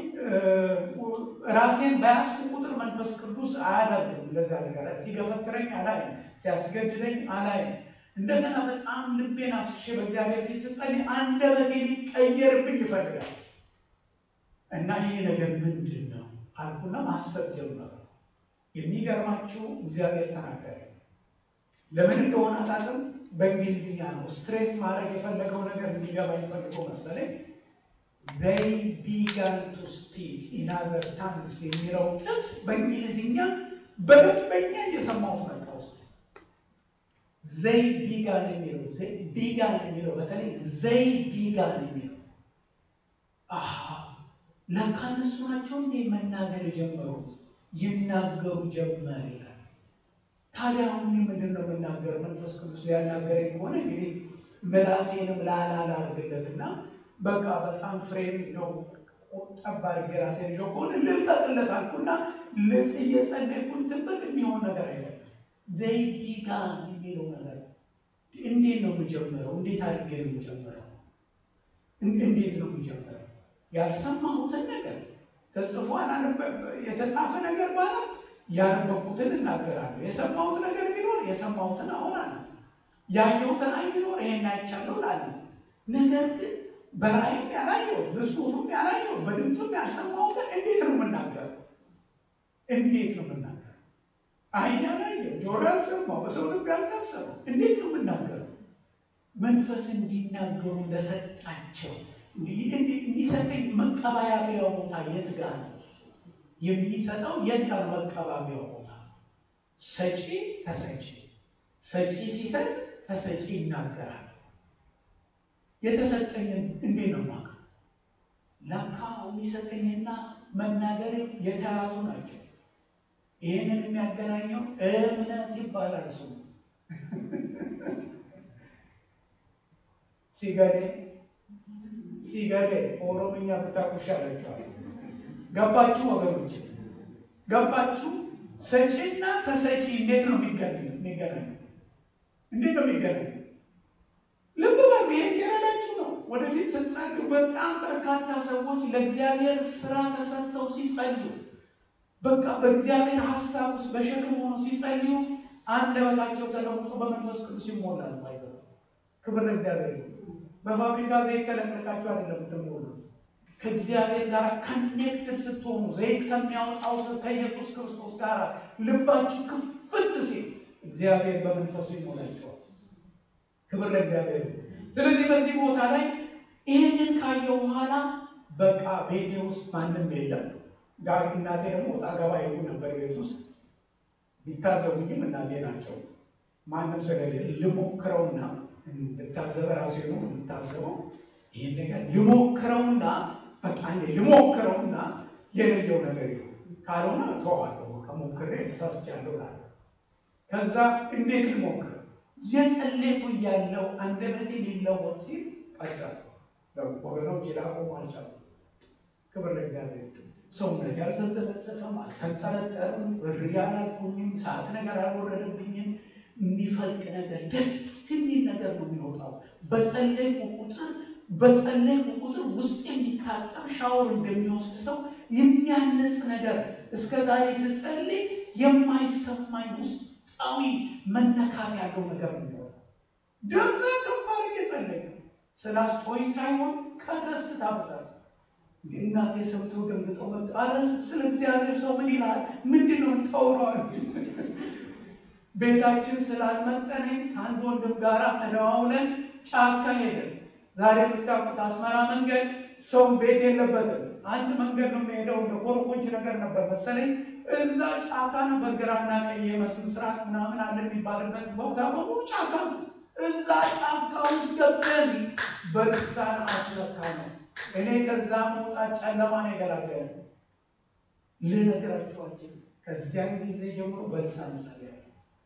ራሴን በያዝኩ ቁጥር መንፈስ ቅዱስ አያደርግም እንደዛ ነገር ሲገፈትረኝ አላይም፣ ሲያስገድደኝ አላይም። እንደገና በጣም ልቤን አፍስሼ በእግዚአብሔር ፊት ስጸልይ አንደበቴ ሊቀየርብኝ ይፈልጋል እና ይህ ነገር ምንድን ነው አልኩና ማሰብ ጀመረ። የሚገርማችሁ እግዚአብሔር ተናገረ። ለምን እንደሆነ አላውቅም። በእንግሊዝኛ ነው ስትሬስ ማድረግ የፈለገው ነገር እንዲገባ የፈለገው መሰለኝ። they began to speak in other tongues የሚለው ጥቅስ በእንግሊዝኛ በደንበኛ እየሰማሁት መጣ ውስጥ ዘይ ቢጋን የሚለው ቢጋን የሚለው በተለይ ዘይ ቢጋን የሚለው ለካ እነሱ ናቸው እንዴ መናገር የጀመሩት ይናገሩ ጀመር ይላል። ታዲያ አሁን ምንድን ነው የምናገር? መንፈስ ቅዱስ ሊያናገረኝ ከሆነ እንግዲህ ምላሴንም ላላ ላርግለትና በቃ በጣም ፍሬም ነው ጠባ አድርጌ ራሴን ይዤው ከሆነ ልልቀቅለት አልኩና ልጽ እየጸለይኩኝ ትበት የሚሆን ነገር አይደለም። ዘይዲጋ የሚለው ነገር እንዴት ነው የምጀምረው? እንዴት አድርጌ ነው የምጀምረው? እንዴት ነው የምጀምረው? ያልሰማሁትን ነገር ተጽፎ የተጻፈ ነገር ባለ ያነበብኩትን እናገራለሁ። የሰማሁት ነገር ቢኖር የሰማሁትን አወራለሁ። ያየሁትን አይ ቢኖር ይሄን አይቻለሁ እላለሁ። ነገር ግን በራእይም ያላየው በጽሁፍም ያላየው በድምፅም ያልሰማሁትን እንዴት ነው የምናገረው? እንዴት ነው የምናገረው? አይን ያላየው ጆሮ ያልሰማው በሰው ልብ ያልታሰበው እንዴት ነው የምናገረው? መንፈስ እንዲናገሩ ለሰጣቸው እንዲሰጠኝ መቀባበያው ቦታ የት ጋር ነው? የሚሰጠው የት ጋር መቀባበያው ቦታ? ሰጪ ተሰጪ፣ ሰጪ ሲሰጥ ተሰጪ ይናገራል። የተሰጠኝን እንዴት ነው ማቅ ለካ የሚሰጠኝና መናገር የተያዙ ናቸው። ይህንን የሚያገናኘው እምነት ይባላል ስሙ። ሲገዴ ሲገዴ ኦሮምኛ ብታቁሻ ያለችዋል። ገባችሁ ወገኖች? ገባችሁ? ሰጪና ተሰጪ እንዴት ነው የሚገናኘው? እንዴት ነው የሚገናኘው? ልብ በሉ። ይሄ እየረዳችሁ ነው። ወደፊት ስትጸልዩ በጣም በርካታ ሰዎች ለእግዚአብሔር ስራ ተሰጥተው ሲጸልዩ በቃ በእግዚአብሔር ሀሳብ ውስጥ በሸክም ሆኖ ሲጸልዩ አንደበታቸው ተለውጦ በመንፈስ ቅዱስ ይሞላል። ባይዘው ክብር ለእግዚአብሔር። በፋብሪካ ዘይት ተለቅልቃችሁ አይደለም የምትሞሉ ከእግዚአብሔር ጋር ከኔክትድ ስትሆኑ ዘይት ከሚያወጣው ከኢየሱስ ክርስቶስ ጋር ልባችሁ ክፍት ሲል እግዚአብሔር በመንፈሱ ይሞላቸዋል። ክብር ለእግዚአብሔር። ስለዚህ በዚህ ቦታ ላይ ይህንን ካየው በኋላ በቃ ቤቴ ውስጥ ማንም የለም። ዳግ እናቴ ደግሞ ወጣ ገባ ይሉ ነበር ቤት ውስጥ ቢታዘቡኝም እናቴ ናቸው። ማንም ስለሌለ ልሞክረውና እንድታዘበ ራሴ ነው የምታዘበው። ይህን ነገር ልሞክረውና በቃ እንዴ ልሞክረውና የለየው ነገር ይሁን ካልሆነ ተዋለሁ ከሞክሬ ተሳስቻለሁ ላለ ከዛ እንዴት ልሞክር የጸለይኩ እያለው አንደበቴ ሊለወጥ ሲል ቀጠል ወገኖች ላቆሙ አልቻልኩም። ክብር ለእግዚአብሔር። ሰውነት ያልተዘበዘፈም አልተንጠለጠልም፣ እሪ አላልኩኝም፣ ሰዓት ነገር አልወረደብኝም። የሚፈልቅ ነገር ደስ የሚል ነገር ነው የሚወጣው። በጸለይኩ ቁጥር በጸለይኩ ቁጥር ውስጥ የሚታጠብ ሻወር እንደሚወስድ ሰው የሚያነጽ ነገር እስከ ዛሬ ስጸልይ የማይሰማኝ ውስጣዊ መነካት ያለው ነገር ነው የሚወጣው። ድምፅ ከፍ አድርጌ ጸለይኩ። ስላስቶኝ ሳይሆን ከደስታ ብዛት እናቴ ሰምቶ ደንግጦ መጡ። አረ ስለ እግዚአብሔር ሰው ምን ይላል? ምንድን ነው ተውረዋል? ቤታችን ስላልመጠነኝ ከአንድ ወንድም ጋር ተደዋውለን ጫካ ሄደን ዛሬ የምታውቁት አስመራ መንገድ ሰው ቤት የለበትም። አንድ መንገድ ነው የሚሄደው። እንደ ኮርኮች ነገር ነበር መሰለኝ። እዛ ጫካ ነበር፣ ግራና ቀኝ ምስራቅ ምናምን አለ የሚባልበት ቦታ በሙሉ ጫካ ነው። እዛ ጫካ ውስጥ ገብተን በልሳን አስለካ ነው። እኔ ከዛ መውጣት ጨለማ ነው የገላገለ ልነግራችኋችን። ከዚያን ጊዜ ጀምሮ በልሳን ጸልያለሁ።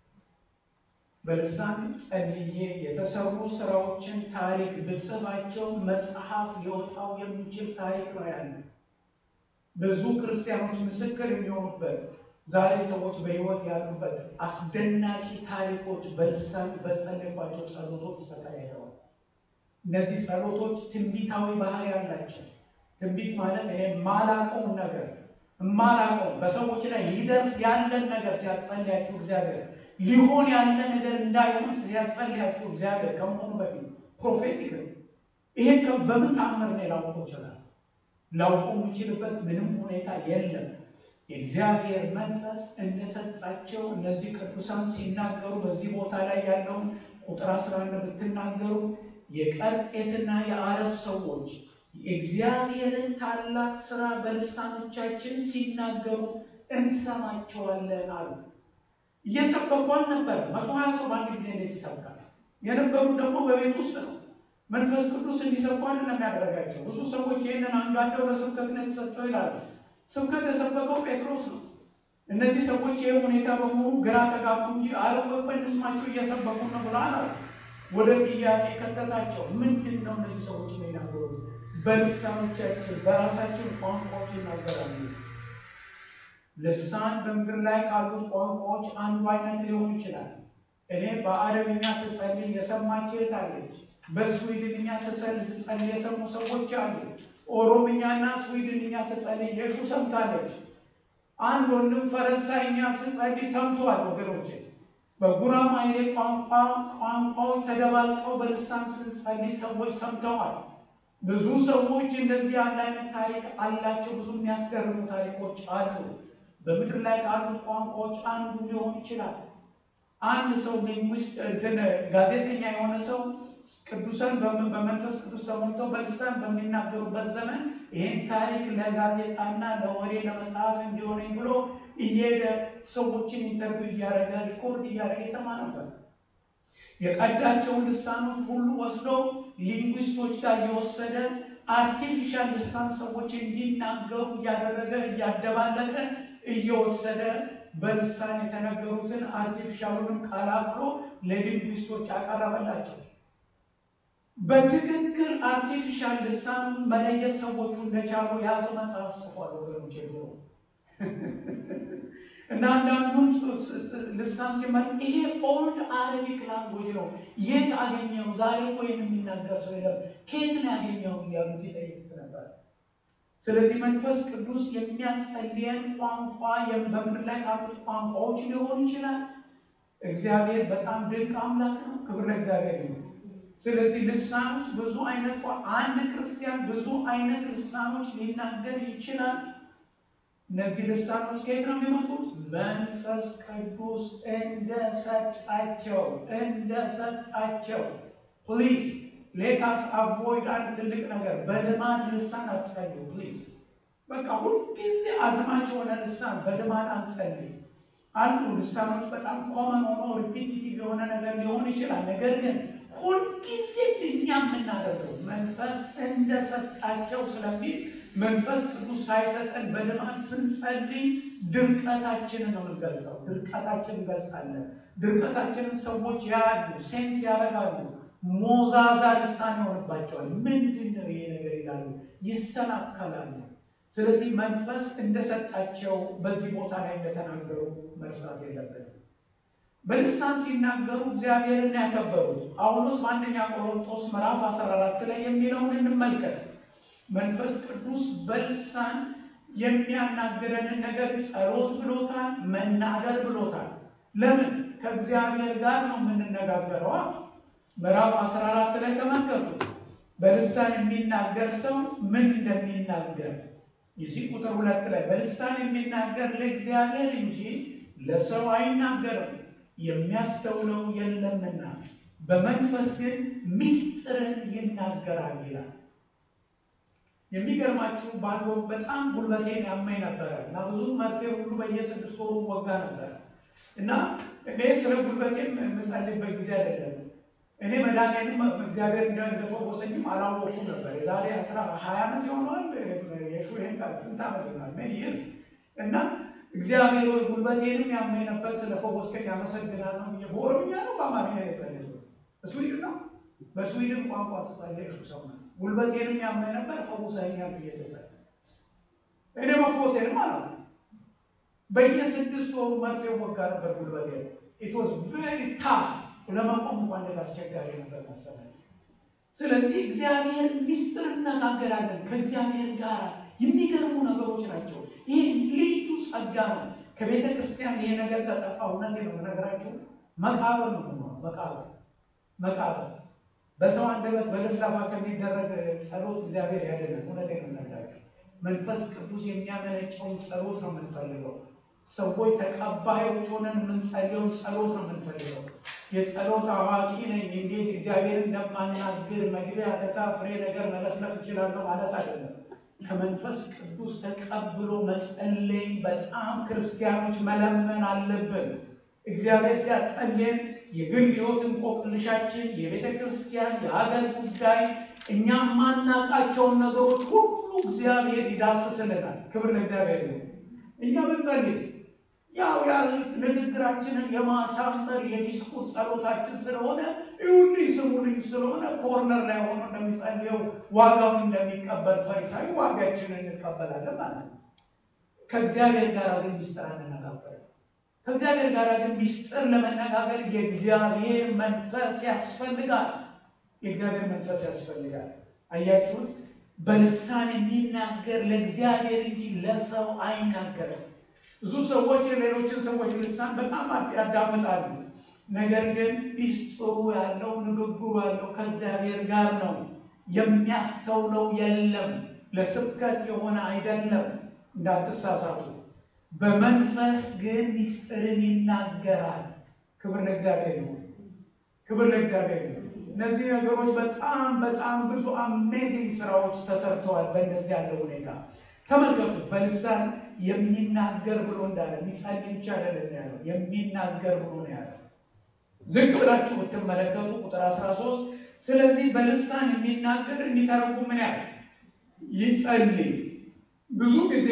በልሳን ጸልዬ የተሰሩ ስራዎችን ታሪክ ብጽፋቸው መጽሐፍ ሊወጣው የሚችል ታሪክ ነው ያለ። ብዙ ክርስቲያኖች ምስክር የሚሆኑበት ዛሬ ሰዎች በሕይወት ያሉበት አስደናቂ ታሪኮች በልሳን በጸለይኳቸው ጸሎቶች ተካሂደዋል። እነዚህ ጸሎቶች ትንቢታዊ ባህሪ ያላቸው። ትንቢት ማለት ይሄ ማላቀውን ነገር ማላቀው በሰዎች ላይ ሊደርስ ያለን ነገር ሲያጸልያችሁ እግዚአብሔር ሊሆን ያለ ነገር እንዳይሆን ሲያጸልያችሁ እግዚአብሔር ከመሆኑ በፊት ፕሮፌቲክ ነው። ይሄን በምን ታምር ነው ላውቀው ይችላል? ላውቀው የሚችልበት ምንም ሁኔታ የለም። የእግዚአብሔር መንፈስ እንደሰጣቸው እነዚህ ቅዱሳን ሲናገሩ በዚህ ቦታ ላይ ያለውን ቁጥር አስራ አንድ ብትናገሩ የቀርጤስና የአረብ ሰዎች የእግዚአብሔርን ታላቅ ስራ በልሳኖቻችን ሲናገሩ እንሰማቸዋለን አሉ። እየሰበኩ አልነበረ። መቶ ሀያ ሰው በአንድ ጊዜ እንዴት ይሰብካል? የነበሩ ደግሞ በቤት ውስጥ ነው። መንፈስ ቅዱስ እንዲሰብኩ አይደለም ያደረጋቸው። ብዙ ሰዎች ይህንን አንጋደው ለስብከት ነው የተሰጠው ይላሉ። ስብከት የሰበከው ጴጥሮስ ነው። እነዚህ ሰዎች ይህ ሁኔታ በሙሉ ግራ ተጋቡ እንጂ አረቆ እንስማቸው እየሰበኩ ነው ብለዋል አሉ። ወደ ጥያቄ ከተታቸው። ምንድን ነው እነዚህ ሰዎች የሚናገሩት? በልሳኖቻችን በራሳችን ቋንቋዎች ይናገራሉ። ልሳን በምድር ላይ ካሉት ቋንቋዎች አንዱ አይነት ሊሆን ይችላል። እኔ በአረብኛ ስጸልይ የሰማች እህት አለች። በስዊድንኛ ስጸልይ የሰሙ ሰዎች አሉ። ኦሮምኛና ስዊድንኛ ስጸልይ የሹ ሰምታለች። አንድ ወንድም ፈረንሳይኛ ስጸልይ ሰምቷል። ወገኖች በጉራማይሌ ቋንቋ ቋንቋዎች ተደባልቀው በልሳን ስንጸልይ ሰዎች ሰምተዋል። ብዙ ሰዎች እንደዚህ ያለ አይነት ታሪክ አላቸው። ብዙ የሚያስገርሙ ታሪኮች አሉ። በምድር ላይ ካሉት ቋንቋዎች አንዱ ሊሆን ይችላል። አንድ ሰው ሊንጉስት እንትን ጋዜጠኛ የሆነ ሰው ቅዱሳን በመንፈስ ቅዱስ ተሞልተው በልሳን በሚናገሩበት ዘመን ይህን ታሪክ ለጋዜጣና ለወሬ ለመጽሐፍ እንዲሆነኝ ብሎ እየሄደ ሰዎችን ኢንተርቪው እያደረገ ሪኮርድ እያደረገ ይሰማ ነበር። የቀዳቸውን ልሳኖች ሁሉ ወስዶ ሊንጉስቶች ጋር እየወሰደ አርቲፊሻል ልሳን ሰዎች እንዲናገሩ እያደረገ እያደባለቀ እየወሰደ በልሳን የተነገሩትን አርቲፊሻሉንም ቀላቅሎ ለሊንጉስቶች ያቀረበላቸው። በትክክል አርቲፊሻል ልሳን መለየት ሰዎቹ እንደቻሉ የያዘው መጽሐፍ ጽፏል። ወገኖች ብሎ እና አንዳንዱን ልሳን ሲመ ይሄ ኦልድ አረቢክ ላንጉጅ ነው። የት አገኘው? ዛሬ እኮ ይህን የሚናገር ሰው የለም። ከየት ነው ያገኘው? እያሉት ይጠይቁት ነበር። ስለዚህ መንፈስ ቅዱስ የሚያጸልየን ቋንቋ በምድር ላይ ካሉት ቋንቋዎች ሊሆን ይችላል። እግዚአብሔር በጣም ድንቅ አምላክ ነው። ክብር ለእግዚአብሔር ይሁን። ስለዚህ ልሳኖች ብዙ አይነት አንድ ክርስቲያን ብዙ አይነት ልሳኖች ሊናገር ይችላል። እነዚህ ልሳኖች ከየት ነው የሚመጡት? መንፈስ ቅዱስ እንደሰጣቸው እንደሰጣቸው። ፕሊዝ ሌታስ አቮይድ አንድ ትልቅ ነገር በልማድ ልሳን አትጸልዩ። ፕሊዝ በቃ ሁልጊዜ አዝማች የሆነ ልሳን በልማድ አንጸልይ። አንዱ ልሳኖች በጣም ኮመን ሆኖ ሪፒቲቲቭ የሆነ ነገር ሊሆን ይችላል። ነገር ግን ሁልጊዜ እኛ የምናደርገው መንፈስ እንደሰጣቸው ስለሚል መንፈስ ቅዱስ ሳይሰጠን በልማድ ስንጸልይ ድርቀታችንን ነው የምንገልጸው። ድርቀታችንን እንገልጻለን። ድርቀታችንን ሰዎች ያያሉ፣ ሴንስ ያደርጋሉ። ሞዛዛ ልሳን ይሆንባቸዋል። ምንድን ነው ይሄ ነገር ይላሉ፣ ይሰናከላሉ። ስለዚህ መንፈስ እንደሰጣቸው በዚህ ቦታ ላይ እንደተናገሩ መርሳት የለብንም። በልሳን ሲናገሩ እግዚአብሔርን ያከበሩት ጳውሎስ በአንደኛ ቆሮንቶስ ምዕራፍ 14 ላይ የሚለውን እንመልከት። መንፈስ ቅዱስ በልሳን የሚያናግረንን ነገር ጸሎት ብሎታል፣ መናገር ብሎታል። ለምን? ከእግዚአብሔር ጋር ነው የምንነጋገረዋ። ምዕራፍ 14 ላይ ተመልከቱ። በልሳን የሚናገር ሰው ምን እንደሚናገር ይሲ ቁጥር ሁለት ላይ በልሳን የሚናገር ለእግዚአብሔር እንጂ ለሰው አይናገርም የሚያስተውለው የለምና በመንፈስ ግን ምስጢርን ይናገራል ይላል። የሚገርማችሁ ባንዶ በጣም ጉልበቴን ያመኝ ነበረ እና ብዙ መርፌ ሁሉ በየስድስት ወሩ ወጋ ነበረ እና እኔ ስለ ጉልበቴም የምጸልይበት ጊዜ አይደለም። እኔ መድኃኒዓለም እግዚአብሔር እንደፈወሰኝም አላወኩም ነበር። የዛሬ አስራ ሀያ ዓመት የሆነዋል የሹሄን ቃል ስንት ዓመት ይሆናል ሜኒ ይርስ እና እግዚአብሔር ወይ ጉልበቴንም ያመኝ ነበር ስለፈወስከኝ አመሰግናለሁ ብዬ በኦሮምኛ ነው በአማርኛ የጸለይኩት በስዊድን ነው በስዊድን ቋንቋ ስጸልይ ሹ ሰው ነው ጉልበቴንም ያመኝ ነበር ፈውሰኛል ብዬ ስጸልይ እኔ መፈወሴንም አላ በየስድስት ወሩ መርፌ ወጋ ነበር ጉልበቴ ኢት ዋዝ ቬሪ ታፍ ለመቆም እንኳን እንዴት አስቸጋሪ ነበር መሰለኝ። ስለዚህ እግዚአብሔር ሚስጥር እነጋገራለን ከእግዚአብሔር ጋር የሚገርሙ ነገሮች ናቸው። ይህ ልዩ ጸጋ ነው። ከቤተ ክርስቲያን ይሄ ነገር ከጠፋ እውነት ነው የምነግራችሁ መቃብር ነው የምንሆነው። መቃብር መቃብር በሰው አንደበት በልፍላፋ ከሚደረግ ጸሎት እግዚአብሔር ያድናል። እውነት ነው የምነግራችሁ። መንፈስ ቅዱስ የሚያመነጨውን ጸሎት ነው የምንፈልገው። ሰዎች ተቀባዮች ሆነን የምንጸልየውን ጸሎት ነው የምንፈልገው። የጸሎት አዋቂ ነኝ እንዴት እግዚአብሔር እንደማናግር መግቢያ ተታ ፍሬ ነገር መለፍለፍ እችላለሁ ማለት አይደለም። ከመንፈስ ቅዱስ ተቀብሎ መጸለይ በጣም ክርስቲያኖች መለመን አለብን። እግዚአብሔር ሲያጸልየን የግል ሕይወት እንቆቅልሻችን፣ የቤተ ክርስቲያን የሀገር ጉዳይ፣ እኛ ማናቃቸውን ነገሮች ሁሉ እግዚአብሔር ይዳስስልናል። ክብር ለእግዚአብሔር ነው። እኛ ብንጸልይ ያው ያ ንግግራችንን የማሳመር የዲስኩር ጸሎታችን ስለሆነ ይሁንኝ ስሙልኝ ስለሆነ ኮርነር ላይ ሆኖ እንደሚጸልየው ዋጋውን እንደሚቀበል ፈሪሳዊ ዋጋችንን እንቀበላለን ማለት ነው። ከእግዚአብሔር ጋር ግን ሚስጥር አንነጋገርም። ከእግዚአብሔር ጋር ግን ሚስጥር ለመነጋገር የእግዚአብሔር መንፈስ ያስፈልጋል። የእግዚአብሔር መንፈስ ያስፈልጋል። አያችሁት? በልሳን የሚናገር ለእግዚአብሔር እንጂ ለሰው አይናገርም። ብዙ ሰዎች የሌሎችን ሰዎች ልሳን በጣም ያዳምጣሉ። ነገር ግን ሚስጥሩ ያለው ንግግሩ ያለው ከእግዚአብሔር ጋር ነው። የሚያስተውለው የለም። ለስብከት የሆነ አይደለም። እንዳትሳሳቱ። በመንፈስ ግን ሚስጥርን ይናገራል። ክብር ለእግዚአብሔር ይሁን። ክብር ለእግዚአብሔር ይሁን። እነዚህ ነገሮች በጣም በጣም ብዙ አሜዚንግ ስራዎች ተሰርተዋል። በእንደዚህ ያለው ሁኔታ ተመልከቱ። በልሳን የሚናገር ብሎ እንዳለ የሚጸልይ ብቻ አይደለም ያለው የሚናገር ብሎ ነው ያለው። ዝቅ ብላችሁ ብትመለከቱ ቁጥር 13 ስለዚህ በልሳን የሚናገር እንዲተረጉም ምን ያህል ይጸልይ። ብዙ ጊዜ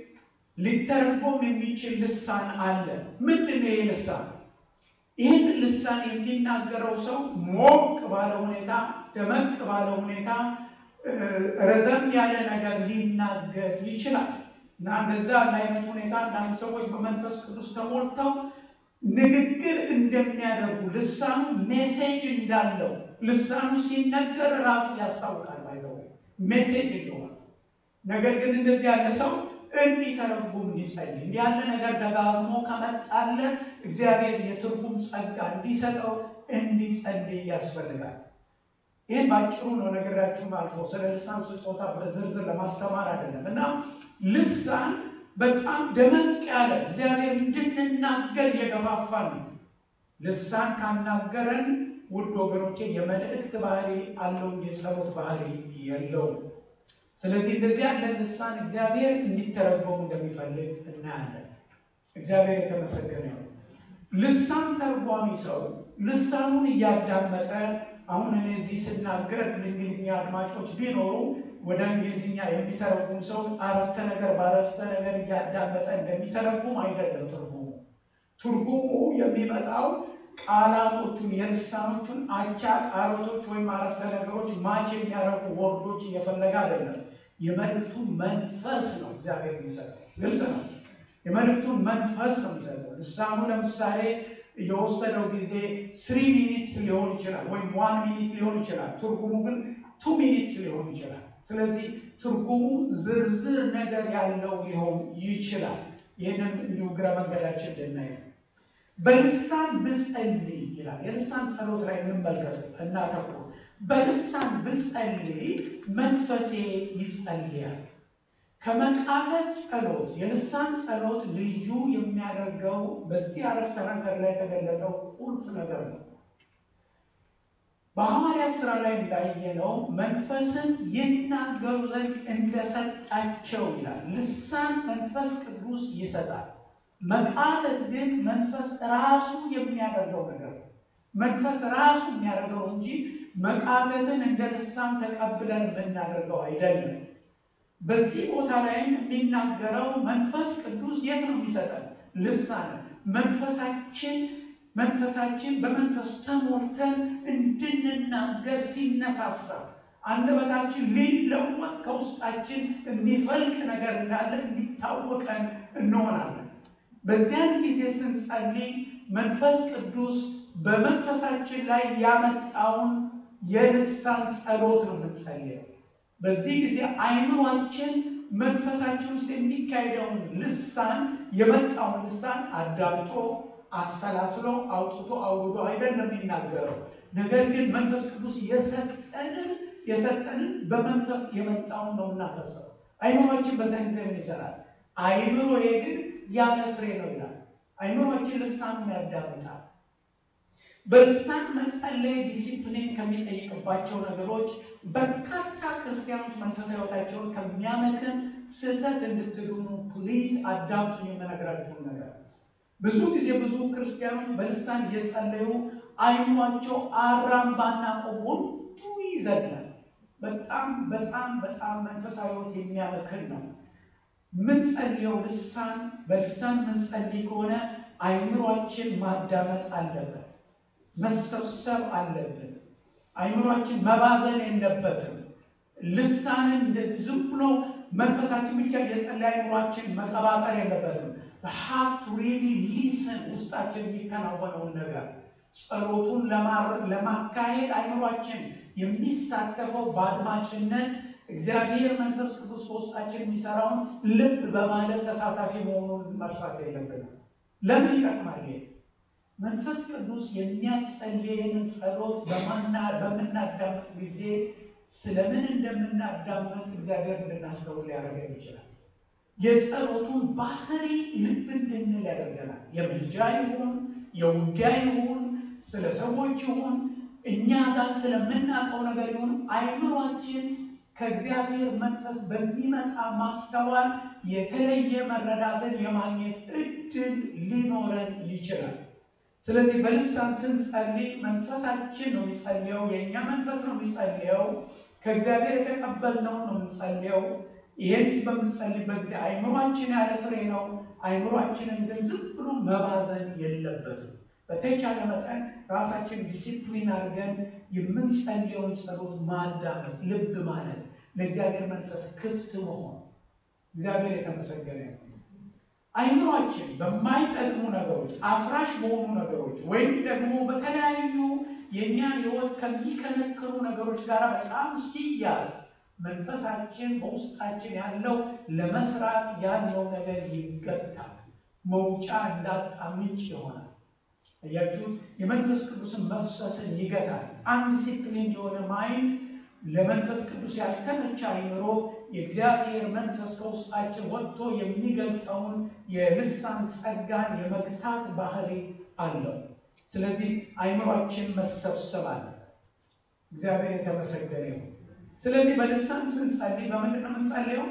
ሊተረጎም የሚችል ልሳን አለ። ምንድን ነው ይህ ልሳን? ይህን ልሳን የሚናገረው ሰው ሞቅ ባለ ሁኔታ፣ ደመቅ ባለ ሁኔታ ረዘም ያለ ነገር ሊናገር ይችላል እና እንደዛ አይነት ሁኔታ አንዳንድ ሰዎች በመንፈስ ቅዱስ ተሞልተው ንግግር እንደሚያደርጉ ልሳኑ ሜሴጅ እንዳለው ልሳኑ ሲነገር ራሱ ያስታውቃል። ባይዘው ሜሴጅ እንደሆነ ነገር ግን እንደዚህ ያለ ሰው እንዲተረጉም እንዲጸልይ እንዲህ ያለ ነገር ደጋግሞ ከመጣለት እግዚአብሔር የትርጉም ጸጋ እንዲሰጠው እንዲጸልይ ያስፈልጋል። ይህን በአጭሩ ነው ነገራችሁም አልፎ ስለ ልሳን ስጦታ በዝርዝር ለማስተማር አይደለም እና ልሳን በጣም ደመቅ ያለ እግዚአብሔር እንድንናገር የገፋፋ ነው። ልሳን ካናገረን ውድ ወገኖቼ የመልእክት ባህሪ አለው እንጂ የጸሎት ባህሪ የለውም። ስለዚህ እንደዚህ ያለ ልሳን እግዚአብሔር እንዲተረጎም እንደሚፈልግ እናያለን። እግዚአብሔር የተመሰገነ ነው። ልሳን ተርጓሚ ሰው ልሳኑን እያዳመጠ አሁን እኔ እዚህ ስናገር እንግሊዝኛ አድማጮች ቢኖሩ ወደ እንግሊዝኛ የሚተረጉም ሰው አረፍተ ነገር በአረፍተ ነገር እያዳመጠ እንደሚተረጉም አይደለም ትርጉሙ። ትርጉሙ የሚመጣው ቃላቶቹን የልሳኖቹን አቻ ቃላቶች ወይም አረፍተ ነገሮች ማች የሚያደርጉ ወርዶች እየፈለገ አይደለም። የመልእክቱን መንፈስ ነው እግዚአብሔር የሚሰጠው። ግልጽ ነው። የመልእክቱን መንፈስ ነው የሚሰጠው። ልሳኑ ለምሳሌ የወሰደው ጊዜ ስሪ ሚኒትስ ሊሆን ይችላል፣ ወይም ዋን ሚኒት ሊሆን ይችላል። ትርጉሙ ግን ቱ ሚኒትስ ሊሆን ይችላል። ስለዚህ ትርጉሙ ዝርዝር ነገር ያለው ሊሆን ይችላል። ይህንን እንዲሁ እግረ መንገዳችን ልናይ ነው። በልሳን ብጸልይ ይላል። የልሳን ጸሎት ላይ እንመልከት እናተኩር። በልሳን ብጸልይ መንፈሴ ይጸልያል። ከመቃተት ጸሎት የልሳን ጸሎት ልዩ የሚያደርገው በዚህ አረፍተ ነገር ላይ የተገለጠው ቁልፍ ነገር ነው። በሐዋርያት ሥራ ላይ እንዳየነው መንፈስን ይናገሩ ዘንድ እንደሰጣቸው ይላል። ልሳን መንፈስ ቅዱስ ይሰጣል። መቃተት ግን መንፈስ ራሱ የሚያደርገው ነገር ነው። መንፈስ ራሱ የሚያደርገው እንጂ መቃተትን እንደ ልሳን ተቀብለን የምናደርገው አይደለም። በዚህ ቦታ ላይም የሚናገረው መንፈስ ቅዱስ የት ነው የሚሰጠን? ልሳን መንፈሳችን መንፈሳችን በመንፈስ ተሞልተን እንድንናገር ሲነሳሳ አንደበታችን ሊለወጥ ከውስጣችን የሚፈልቅ ነገር እንዳለ እንዲታወቀን እንሆናለን። በዚያን ጊዜ ስንጸልይ መንፈስ ቅዱስ በመንፈሳችን ላይ ያመጣውን የልሳን ጸሎት ነው የምንጸልየው። በዚህ ጊዜ አይምሯችን መንፈሳችን ውስጥ የሚካሄደውን ልሳን የመጣውን ልሳን አዳምጦ አሰላስሎ አውጥቶ አውርዶ አይደለም የሚናገረው። ነገር ግን መንፈስ ቅዱስ የሰጠንን የሰጠንን በመንፈስ የመጣውን ነው እናፈሰው። አይምሯችን በዛ ጊዜ ምን ይሰራል? አይምሮዬ ግን ያለ ፍሬ ነው ይላል። አይምሯችን ልሳኑን ያዳምጣል። በልሳን መጸለይ ዲሲፕሊን ከሚጠይቅባቸው ነገሮች በርካታ ክርስቲያኖች መንፈሳዊ ሕይወታቸውን ከሚያመክን ስህተት እንድትድኑ ፕሊዝ አዳምጡ የምነግራችሁን ነገር። ብዙ ጊዜ ብዙ ክርስቲያኖች በልሳን እየጸለዩ አይኗቸው አራምባና ቆቦንዱ ይዘላል። በጣም በጣም በጣም መንፈሳዊ ሕይወት የሚያመክን ነው። ምንጸልየው ልሳን በልሳን ምንጸልይ ከሆነ አይምሯችን ማዳመጥ አለበት፣ መሰብሰብ አለብን። አይምሯችን መባዘን የለበትም። ልሳንን እንደዚህ ዝም ብሎ መንፈሳችን ብቻ የጸለይ አይምሯችን መቀባጠር የለበትም። ሀብቱ ሪሊ ሊስን ውስጣችን የሚከናወነውን ነገር ጸሎቱን ለማካሄድ አይምሯችን የሚሳተፈው በአድማጭነት እግዚአብሔር መንፈስ ቅዱስ በውስጣችን የሚሰራውን ልብ በማለት ተሳታፊ መሆኑን መርሳት የለብንም። ለምን ይጠቅማል? መንፈስ ቅዱስ የሚያጸልየንን ጸሎት በምናዳምጥ ጊዜ ስለምን እንደምናዳምጥ እግዚአብሔር እንድናስተውል ሊያደርገን ይችላል። የጸሎቱን ባህሪ ልብ እንድንል ያደርገናል። የምልጃ ይሁን የውጊያ ይሁን ስለ ሰዎች ይሁን እኛ ጋር ስለምናውቀው ነገር ይሁን አይምሯችን ከእግዚአብሔር መንፈስ በሚመጣ ማስተዋል የተለየ መረዳትን የማግኘት እድል ሊኖረን ይችላል። ስለዚህ በልሳን ስንጸልይ መንፈሳችን ነው የሚጸልየው፣ የእኛ መንፈስ ነው የሚጸልየው፣ ከእግዚአብሔር የተቀበልነው ነው የምንጸልየው። ይህን በምንጸልይበት ጊዜ አይምሯችን ያለ ፍሬ ነው። አይምሯችንን ግን ዝም ብሎ መባዘን የለበትም። በተቻለ መጠን ራሳችን ዲሲፕሊን አድርገን የምንጸልየውን ጸሎት ማዳመጥ፣ ልብ ማለት፣ ለእግዚአብሔር መንፈስ ክፍት መሆን። እግዚአብሔር የተመሰገነ ነው። አይምሯችን በማይጠቅሙ ነገሮች፣ አፍራሽ በሆኑ ነገሮች ወይም ደግሞ በተለያዩ የእኛን ሕይወት ከሚከነክሩ ነገሮች ጋር በጣም ሲያዝ መንፈሳችን በውስጣችን ያለው ለመስራት ያለው ነገር ይገታል። መውጫ እንዳጣ ምንጭ ይሆናል። እያችሁት የመንፈስ ቅዱስን መፍሰስን ይገታል። አንዲሲፕሊን የሆነ ማይንድ ለመንፈስ ቅዱስ ያልተመቸ አይምሮ የእግዚአብሔር መንፈስ ከውስጣችን ወጥቶ የሚገልጠውን የልሳን ጸጋን የመግታት ባህሪ አለው። ስለዚህ አይምሯችን መሰብሰብ አለ። እግዚአብሔር የተመሰገነ ይሁን። ስለዚህ በልሳን ስንጸልይ በምንድን ነው የምንጸልየው?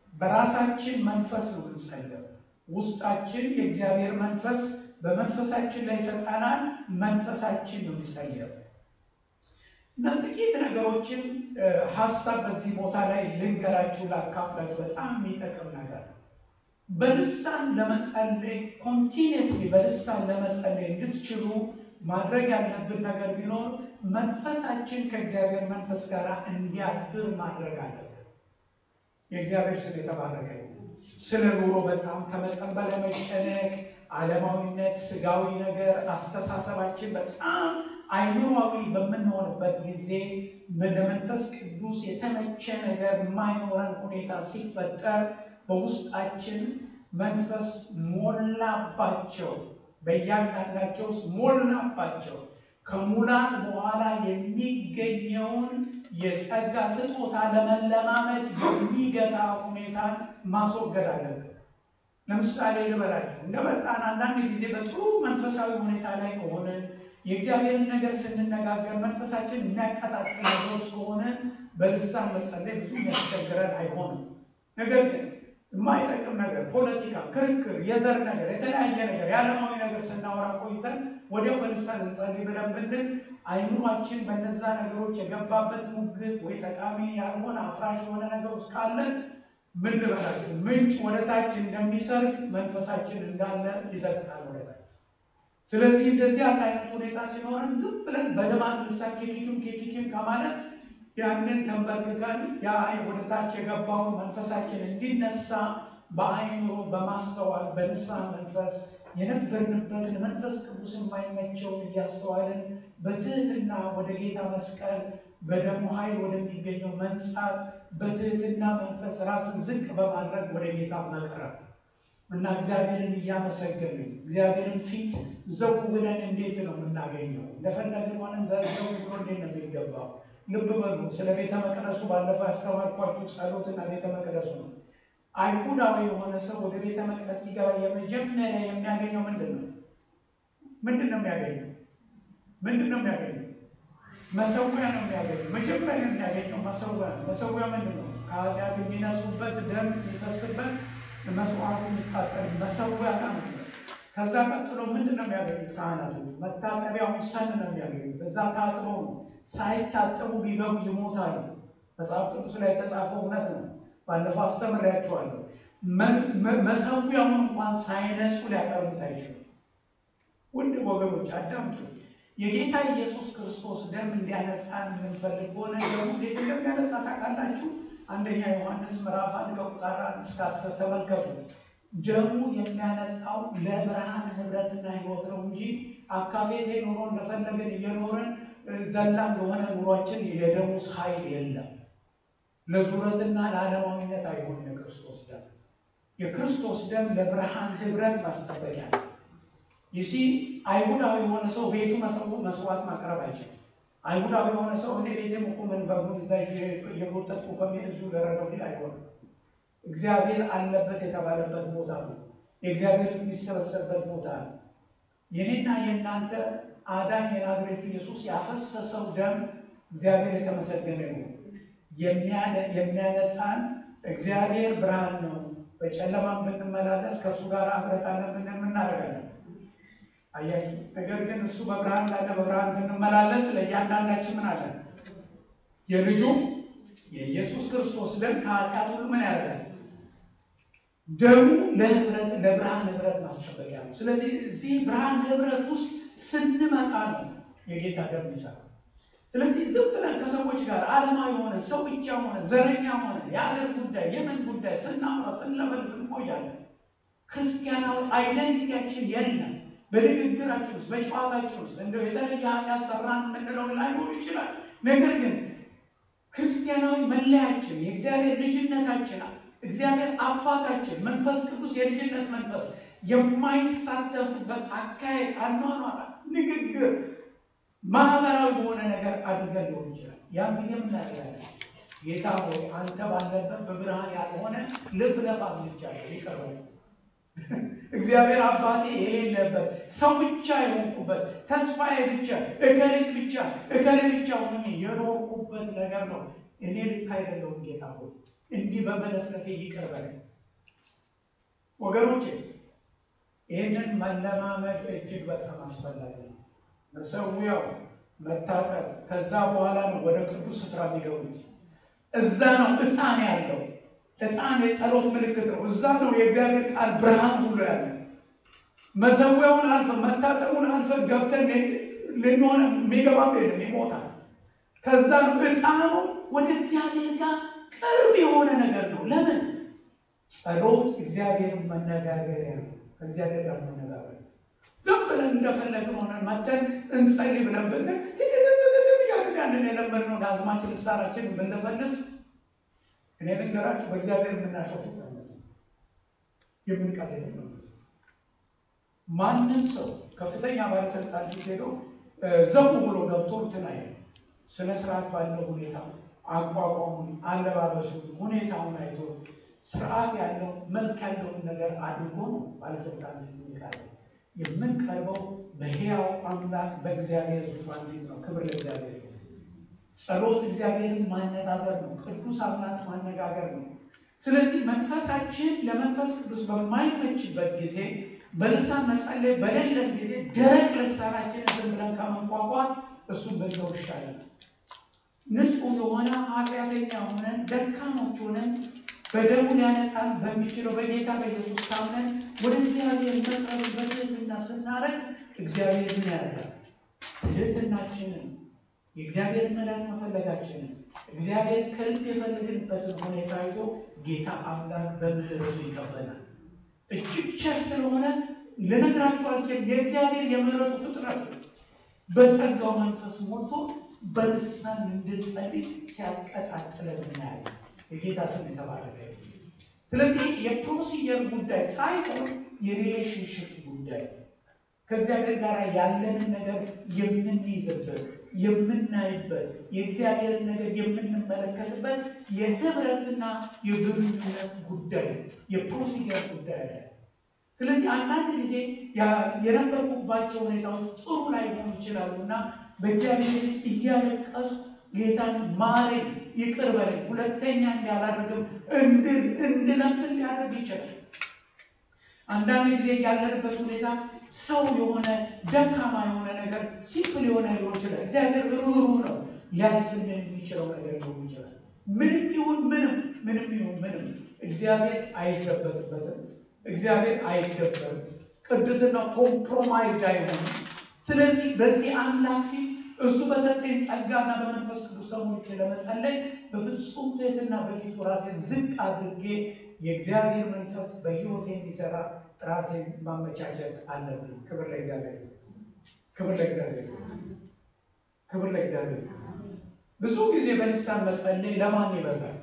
በራሳችን መንፈስ ነው የምንጸልየው። ውስጣችን የእግዚአብሔር መንፈስ በመንፈሳችን ላይ ይሰጠናል። መንፈሳችን ነው የሚጸልየው። እና ጥቂት ነገሮችን ሀሳብ በዚህ ቦታ ላይ ልንገራችሁ፣ ላካፍላችሁ። በጣም የሚጠቅም ነገር ነው። በልሳን ለመጸለይ ኮንቲኒየስሊ በልሳን ለመጸለይ እንድትችሉ ማድረግ ያለብን ነገር ቢኖር መንፈሳችን ከእግዚአብሔር መንፈስ ጋር እንዲያድር ማድረግ አለብን። የእግዚአብሔር ስም የተባረከ ስለ ኑሮ በጣም ከመጠን በላይ መጨነቅ፣ ዓለማዊነት፣ ስጋዊ ነገር አስተሳሰባችን በጣም አይምሯዊ በምንሆንበት ጊዜ ለመንፈስ ቅዱስ የተመቸ ነገር የማይኖረን ሁኔታ ሲፈጠር በውስጣችን መንፈስ ሞላባቸው፣ በእያንዳንዳቸው ውስጥ ሞላባቸው። ከሙላት በኋላ የሚገኘውን የጸጋ ስጦታ ለመለማመድ የሚገታ ሁኔታን ማስወገድ አለብን። ለምሳሌ ልበላችሁ፣ እንደመጣን አንዳንድ ጊዜ በጥሩ መንፈሳዊ ሁኔታ ላይ ከሆነ የእግዚአብሔርን ነገር ስንነጋገር መንፈሳችን የሚያቀጣጥል ነገሮች ከሆነ በልሳን መጸለይ ብዙ የሚያስቸግረን አይሆንም። ነገር ግን የማይጠቅም ነገር፣ ፖለቲካ፣ ክርክር፣ የዘር ነገር፣ የተለያየ ነገር፣ የዓለማዊ ነገር ስናወራ ቆይተን ወዲያው በልሳን እንጸልይ ብለን ብንል አይምሯችን በነዛ ነገሮች የገባበት ሙግት ወይ ጠቃሚ ያልሆነ አፍራሽ የሆነ ነገር ውስጥ ካለን ምን ልበላችሁ ምንጭ ወደታች እንደሚሰርግ መንፈሳችን እንዳለ ይዘግታል ወደታች። ስለዚህ እንደዚህ ያለ አይነት ሁኔታ ሲኖረን ዝም ብለን በልማት ልሳን ኬኪክም ኬኪክም ከማለት ያንን ተንበርክከን ያ ወደታች የገባውን መንፈሳችን እንዲነሳ በአይምሮ በማስተዋል በንስሐ መንፈስ የነበርንበትን መንፈስ ቅዱስ የማይመቸውን እያስተዋልን በትህትና ወደ ጌታ መስቀል በደሙ ኃይል ወደሚገኘው መንጻት በትህትና መንፈስ ራስን ዝቅ በማድረግ ወደ ጌታ መቅረብ እና እግዚአብሔርን እያመሰገንን እግዚአብሔርን ፊት ዘው ብለን እንዴት ነው የምናገኘው? እንደፈለግን ሆነን ዘው ብሎ እንዴት ነው የሚገባው? ልብ በሉ። ስለ ቤተ መቅደሱ ባለፈው ያስተማርኳችሁ ጸሎትና ቤተ መቅደሱ ነው። አይሁዳዊ የሆነ ሰው ወደ ቤተ መቅደስ ሲገባ የመጀመሪያ የሚያገኘው ምንድን ነው? ምንድን ነው የሚያገኘው? ምንድን ነው የሚያገኘው? መሰዊያ ነው የሚያገኘው። መጀመሪያ የሚያገኘው መሰዊያ ነው። መሰዊያ ምንድን ነው? ከኃጢአት የሚነጹበት ደም የሚፈስበት መስዋዕቱ የሚቃጠል መሰዊያ ነው። ከዛ ቀጥሎ ምንድን ነው የሚያገኙት? ካህናቶች መታጠቢያውን ሰን ነው የሚያገኙት። እዛ ታጥቦ ነው። ሳይታጠቡ ቢገቡ ይሞታሉ። መጽሐፍ ቅዱስ ላይ የተጻፈው እውነት ነው። ባለፈው አስተምሬያቸዋለሁ። መሰዊያውን እንኳን ሳይነጹ ሊያቀርቡት አይችሉም። ውድ ወገኖች አዳምጡ። የጌታ ኢየሱስ ክርስቶስ ደም እንዲያነጻን የምንፈልግ ከሆነ ደሙ እንዴት እንደሚያነጻ ታውቃላችሁ? አንደኛ ዮሐንስ ምዕራፍ አንድ ከቁጥር አንድ እስከ አስር ተመልከቱ። ደሙ የሚያነጻው ለብርሃን ህብረትና ህይወት ነው እንጂ አካፌቴ ኑሮ እንደፈለገን እየኖርን ዘላን የሆነ ኑሯችን የደሙስ ኃይል የለም። ለዙረትና ለዓለማዊነት አይሆንም። የክርስቶስ ደም የክርስቶስ ደም ለብርሃን ህብረት ማስጠበቂያ ነው። ይሲ አይሁዳዊ የሆነ ሰው ቤቱ መስዋዕት ማቅረብ አይችልም። አይሁዳዊ የሆነ ሰው እኔ ቤቴም እኮ ምን በጉን እዛ እየጎጠጥኩ ከሚሄድ እዚሁ ደረገው ሊል አይሆንም። እግዚአብሔር አለበት የተባለበት ቦታ ነው። የእግዚአብሔር የሚሰበሰብበት ቦታ ነው። የኔና የእናንተ አዳኝ የናዝሬቱ ኢየሱስ ያፈሰሰው ደም እግዚአብሔር የተመሰገነ ነው። የሚያነጻን እግዚአብሔር ብርሃን ነው። በጨለማ ብንመላለስ ከእሱ ጋር ህብረት አለን ብንል ምናደርጋለን? አያችሁ። ነገር ግን እሱ በብርሃን ላለ በብርሃን ብንመላለስ ለእያንዳንዳችን ምን አለን? የልጁ የኢየሱስ ክርስቶስ ደም ከኃጢአት ሁሉ ምን ያደርጋል? ደሙ ለህብረት ለብርሃን ህብረት ማስጠበቂያ ነው። ስለዚህ እዚህ ብርሃን ህብረት ውስጥ ስንመጣ ነው የጌታ ደም ይሰራ። ስለዚህ ዝም ብለን ከሰዎች ጋር ዓለማዊ ሆነ ሰው ብቻ ሆነ ዘረኛ ሆነ የአገር ጉዳይ የምን ጉዳይ ስናወራ ስንለፈልፍ እንቆያለን። ክርስቲያናዊ አይደንቲቲያችን የለም። በንግግራችን ውስጥ በጨዋታችን ውስጥ እንደው የተለየ ኃጢአት ሰራን የምንለው ላይኖር ይችላል። ነገር ግን ክርስቲያናዊ መለያችን የእግዚአብሔር ልጅነታችን እግዚአብሔር አባታችን መንፈስ ቅዱስ የልጅነት መንፈስ የማይሳተፉበት አካሄድ፣ አኗኗር፣ ንግግር ማህበራዊ በሆነ ነገር አድርገን ሊሆን ይችላል። ያን ጊዜ ምን ያደርጋለን? ጌታ ሆይ አንተ ባለበት በብርሃን ያልሆነ ልብ ለፋ ብቻለሁ ይቀርባል። እግዚአብሔር አባቴ የሌለበት ሰው ብቻ የሆንኩበት ተስፋዬ ብቻ እከሌት ብቻ እከሌ ብቻ ሆኜ የኖርኩበት ነገር ነው። እኔ ልክ አይደለሁም ጌታ ሆይ እንዲህ በመለፍለፌ ይቅር በለኝ። ወገኖቼ ይህንን መለማመድ እጅግ በጣም አስፈላጊ ነው። መሰዊያው መታጠብ፣ ከዛ በኋላ ነው ወደ ቅዱስ ስፍራ የሚገቡት። እዛ ነው ዕጣን ያለው። ዕጣን የጸሎት ምልክት ነው። እዛ ነው የእግዚአብሔር ቃል ብርሃን ሁሉ ያለ። መሰዊያውን አልፈ መታጠቡን አልፈ ገብተን ልንሆነ የሚገባ የለም ይሞታል። ከዛ ነው ዕጣኑ ወደ እግዚአብሔር ጋር ቅርብ የሆነ ነገር ነው። ለምን ጸሎት እግዚአብሔር መነጋገሪያ ነው። ከእግዚአብሔር ጋር መነጋገር ዝም ብለን እንደፈለግን ሆነን መተን እንጸልይ ብለን ብለን ያንን የለመድነውን አዝማችን ልሳናችን ብንፈልስ እኔ ልንገራችሁ በእግዚአብሔር የምናሾፉት አይመስል የምንቀልድ አይመስል ማንም ሰው ከፍተኛ ባለስልጣን ፊት ሄዶ ዘው ብሎ ገብቶ እንትን አይልም። ስነ ስርዓት ባለው ሁኔታ አቋቋሙን፣ አለባበሱን፣ ሁኔታውን አይቶ ስርዓት ያለው መልክ ያለውን ነገር አድርጎ ነው ባለስልጣን ፊት የሚቀርበው። የምንቀርበው በሕያው አምላክ በእግዚአብሔር ዙፋን ፊት ነው። ክብር ለእግዚአብሔር። ጸሎት እግዚአብሔርን ማነጋገር ነው። ቅዱስ አምላክ ማነጋገር ነው። ስለዚህ መንፈሳችን ለመንፈስ ቅዱስ በማይመችበት ጊዜ በልሳን መጸለይ በሌለን ጊዜ ደረቅ ልሳናችን ዝም ብለን ከመንቋቋት እሱን በዛው ይሻላል። ንጹሕ የሆነ ኃጢአተኛ ሆነን ደካሞች ሆነን በደሙ ሊያነጻን በሚችለው በጌታ በኢየሱስ ካምነን ወደ እግዚአብሔር መቅረብ በትህትና ስናደርግ እግዚአብሔር ምን ያደርጋል? ትህትናችንን የእግዚአብሔር ምሕረት መፈለጋችንን እግዚአብሔር ከልብ የፈለግንበትን ሁኔታ አይቶ ጌታ አምላክ በምሕረቱ ይቀበላል። እጅግ ቸር ስለሆነ ልነግራችሁ አልችልም። የእግዚአብሔር የምሕረቱ ፍጥረት በጸጋው መንፈስ ሞልቶ በልሳን እንድንጸልይ ሲያቀጣጥለን እናያለን። የጌታ ስም የተባረከ። ስለዚህ የፕሮሲጀር ጉዳይ ሳይሆን የሪሌሽንሽፕ ጉዳይ ከእግዚአብሔር ጋር ያለንን ነገር የምንይዝበት የምናይበት የእግዚአብሔርን ነገር የምንመለከትበት የህብረትና የግንኙነት ጉዳይ የፕሮሲጀር ጉዳይ አለ። ስለዚህ አንዳንድ ጊዜ የነበርኩባቸው ሁኔታዎች ጥሩ ላይ ሆኑ ይችላሉ እና በእግዚአብሔር እያለቀሱ ጌታን ማረኝ፣ ይቅር በለኝ፣ ሁለተኛ እንዳላደርግም እንድለምን ሊያደርግ ይችላል። አንዳንድ ጊዜ ያለንበት ሁኔታ ሰው የሆነ ደካማ የሆነ ነገር ሲምፕል የሆነ ሊሆን ይችላል። እግዚአብሔር ሩህሩህ ነው። ሊያልፍልን የሚችለው ነገር ሊሆን ይችላል። ምንም ይሁን ምንም ምንም ይሁን ምንም እግዚአብሔር አይዘበትበትም። እግዚአብሔር አይደበርም። ቅዱስና ኮምፕሮማይዝድ አይሆንም። ስለዚህ በዚህ አምላክ ፊት እሱ በሰጠኝ ጸጋና በመንፈስ ቅዱስ ሰዎች ለመጸለይ በፍጹም ትህትና በፊቱ ራሴን ዝቅ አድርጌ የእግዚአብሔር መንፈስ በሕይወቴ እንዲሰራ ራሴን ማመቻቸት አለብን። ክብር ለእግዚአብሔር፣ ክብር ለእግዚአብሔር፣ ክብር ለእግዚአብሔር። ብዙ ጊዜ በልሳን መጸለይ ለማን ይበዛል?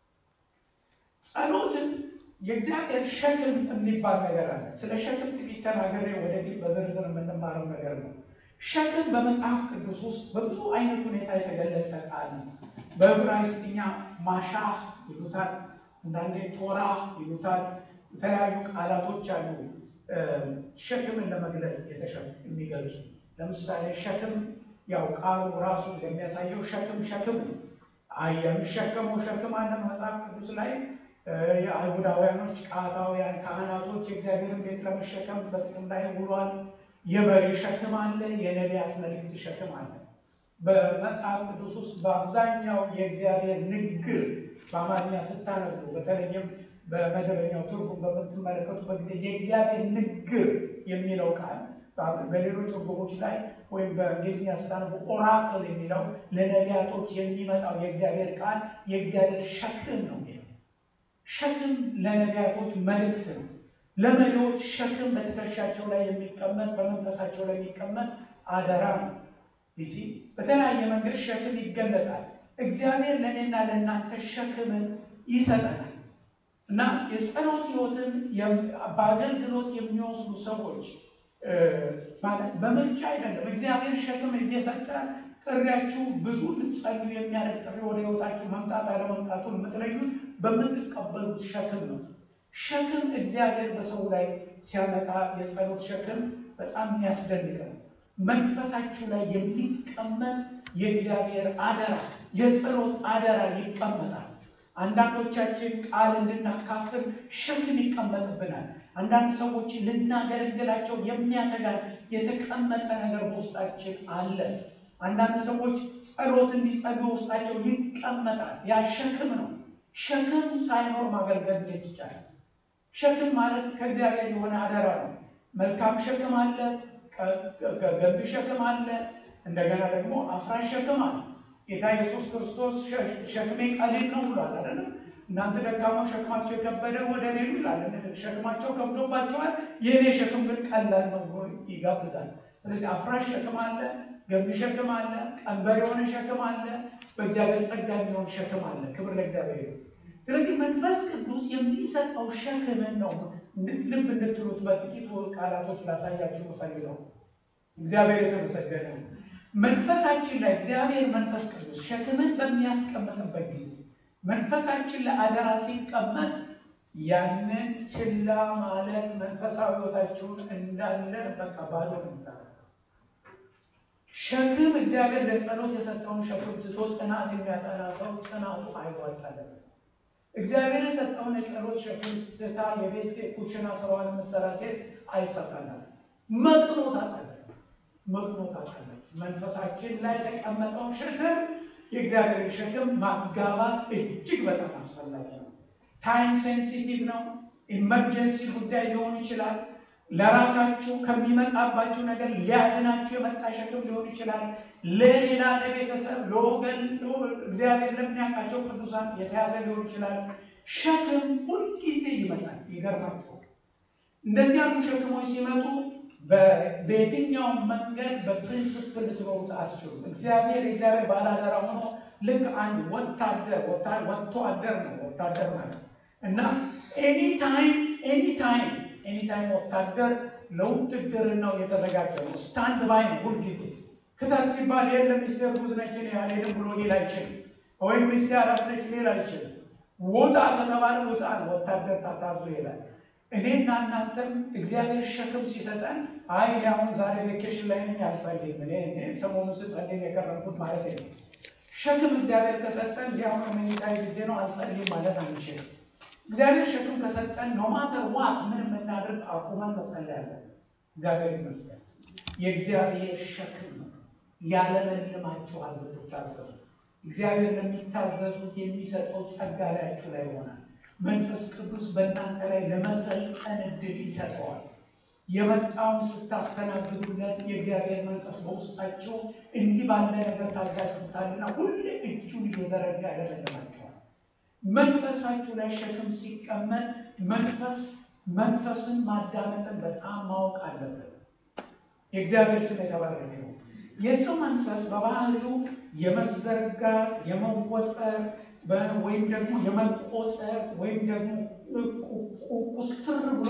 ጸሎትን የእግዚአብሔር ሸክም የሚባል ነገር አለ። ስለ ሸክም ጥቂት ተናገሬ ወደፊት በዝርዝር የምንማረው ነገር ነው። ሸክም በመጽሐፍ ቅዱስ ውስጥ በብዙ አይነት ሁኔታ የተገለጸ ቃል ነው። በዕብራይስጥኛ ማሻህ ይሉታል፣ አንዳንዴ ቶራ ይሉታል። የተለያዩ ቃላቶች አሉ ሸክምን ለመግለጽ የሚገልጹ። ለምሳሌ ሸክም ያው ቃሉ ራሱ እንደሚያሳየው ሸክም ሸክም ነው። የሚሸከመው ሸክም አለ መጽሐፍ ቅዱስ ላይ የአይሁዳውያኖች ቃታውያን ካህናቶች የእግዚአብሔርን ቤት ለመሸከም በጥቅም ላይ ውሏል። የበሬ ሸክም አለ፣ የነቢያት መልእክት ሸክም አለ። በመጽሐፍ ቅዱስ ውስጥ በአብዛኛው የእግዚአብሔር ንግግር በአማርኛ ስታነቡ በተለይም በመደበኛው ትርጉም በምትመለከቱበት ጊዜ የእግዚአብሔር ንግግር የሚለው ቃል በሌሎች ትርጉሞች ላይ ወይም በእንግሊዝኛ ስታነቡ ኦራክል የሚለው ለነቢያቶች የሚመጣው የእግዚአብሔር ቃል የእግዚአብሔር ሸክም ነው የሚለው ሸክም ለነቢያቶች መልእክት ነው። ለመሪዎች ሸክም በትከሻቸው ላይ የሚቀመጥ በመንፈሳቸው ላይ የሚቀመጥ አደራ ነው። ይሲ በተለያየ መንገድ ሸክም ይገለጣል። እግዚአብሔር ለእኔና ለእናንተ ሸክምን ይሰጠናል እና የጸሎት ሕይወትን በአገልግሎት የሚወስዱ ሰዎች ማለት በምርጫ አይደለም። እግዚአብሔር ሸክም እየሰጠ ጥሪያችሁ ብዙ ልትጸልዩ የሚያደርግ ጥሪ ወደ ሕይወታችሁ መምጣት አለመምጣቱን የምትለዩት በምትቀበሉት ሸክም ነው። ሸክም እግዚአብሔር በሰው ላይ ሲያመጣ የጸሎት ሸክም በጣም የሚያስደንቅ ነው። መንፈሳችሁ ላይ የሚቀመጥ የእግዚአብሔር አደራ የጸሎት አደራ ይቀመጣል። አንዳንዶቻችን ቃል እንድናካፍል ሸክም ይቀመጥብናል። አንዳንድ ሰዎች ልናገለግላቸው የሚያተጋን የተቀመጠ ነገር በውስጣችን አለ። አንዳንድ ሰዎች ጸሎት እንዲጸልዩ ውስጣቸው ይቀመጣል። ያ ሸክም ነው። ሸክም ሳይኖር ማገልገል እንዴት ይቻላል? ሸክም ማለት ከእግዚአብሔር የሆነ አደራ ነው። መልካም ሸክም አለ፣ ገንቢ ሸክም አለ፣ እንደገና ደግሞ አፍራሽ ሸክም አለ። ጌታ ኢየሱስ ክርስቶስ ሸክሜ ቀሊል ነው ብሏል አይደለም? እናንተ ደካሞች ሸክማቸው የከበደ ወደ እኔ ኑ ይላል። ሸክማቸው ከብዶባቸዋል፣ የእኔ ሸክም ግን ቀላል ነው ብሎ ይጋብዛል። ስለዚህ አፍራሽ ሸክም አለ፣ ገንቢ ሸክም አለ፣ ቀንበር የሆነ ሸክም አለ፣ በእግዚአብሔር ጸጋ የሚሆን ሸክም አለ። ክብር ለእግዚአብሔር። ስለዚህ መንፈስ ቅዱስ የሚሰጠው ሸክምን ነው ልብ እንድትሉት በጥቂቱ ቃላቶች ላሳያችሁ ፈልገው። እግዚአብሔር የተመሰገነ ነው። መንፈሳችን ላይ እግዚአብሔር መንፈስ ቅዱስ ሸክምን በሚያስቀምጥበት ጊዜ መንፈሳችን ለአደራ ሲቀመጥ ያንን ችላ ማለት መንፈሳዊ ሕይወታችሁን እንዳለ በቃ ባዶ ነው። ሸክም እግዚአብሔር ለጸሎት የሰጠውን ሸክም ትቶ ጥናት የሚያጠና ሰው ጥናቱ አይዋጣለም። እግዚአብሔር የሰጠውን የጸሎት ሸክም ትታ የቤት ኩችና ስራዋን የምትሰራ ሴት አይሳካላት። መቅኖ ታጣለች፣ መቅኖ ታጣለች። መንፈሳችን ላይ የተቀመጠውን ሸክም የእግዚአብሔር ሸክም ማጋባት እጅግ በጣም አስፈላጊ ነው። ታይም ሴንሲቲቭ ነው። ኢመርጀንሲ ጉዳይ ሊሆን ይችላል። ለራሳችሁ ከሚመጣባችሁ ነገር ሊያድናችሁ የመጣ ሸክም ሊሆን ይችላል። ለሌላ ለቤተሰብ፣ ለወገን፣ እግዚአብሔር ለሚያውቃቸው ቅዱሳን የተያዘ ሊሆን ይችላል። ሸክም ሁልጊዜ ይመጣል። ይገርማችኋል። እንደዚህ ያሉ ሸክሞች ሲመጡ በየትኛውም መንገድ በፕሪንስፕል ልትኖሩት አትችሉም። እግዚአብሔር እግዚአብሔር ባላደራ ሆኖ ልክ አንድ ወታደር ወጥቶ አደር ነው ወታደር ማለት እና ኤኒታይም ኤኒታይም ኤኒታይም ወታደር ለውትድርናው የተዘጋጀ ነው። ስታንድ ባይ ነው ሁልጊዜ። ክተት ሲባል የለም ሚስቴር ጉዝ ነች ያልሄድም ብሎ ሊል አይችልም። ወይም ሚስቴር አራት ነች ሊል አይችልም። ውጣ ከተባለ ውጣ ነው። ወታደር ታታዙ ይላል። እኔና እናንተም እግዚአብሔር ሸክም ሲሰጠን አይ አሁን ዛሬ ቬኬሽን ላይ ነኝ አልጸልይም፣ እኔ ሰሞኑን ስጸልይ የቀረብኩት ማለት ነው። ሸክም እግዚአብሔር ከሰጠን እንዲያሁን መኝታዊ ጊዜ ነው አልጸልይም ማለት አንችልም። እግዚአብሔር ሸክም ከሰጠን ኖማተር ዋት ምን የምናደርግ አቁመን መጸለይ አለን። እግዚአብሔር ይመስገን። የእግዚአብሔር ሸክም ነው። ያለመልማችኋል ብትታዘዙ እግዚአብሔር ለሚታዘዙት የሚሰጠው ጸጋ ላያችሁ ላይ ይሆናል። መንፈስ ቅዱስ በእናንተ ላይ ለመሰልጠን እድል ይሰጠዋል። የመጣውን ስታስተናግዱለት የእግዚአብሔር መንፈስ በውስጣቸው እንዲህ ባለ ነገር ታዛችሁታልና ሁሌ እጁን እየዘረጋ ያደረገላችኋል። መንፈሳችሁ ላይ ሸክም ሲቀመጥ መንፈስ መንፈስን ማዳመጥን በጣም ማወቅ አለበት። የእግዚአብሔር ስም የተባረከ ነው። የሰው መንፈስ በባህሪው የመዘርጋት የመወጠር ወይም ደግሞ የመቆጠር ወይም ደግሞ ቁስትር ብሎ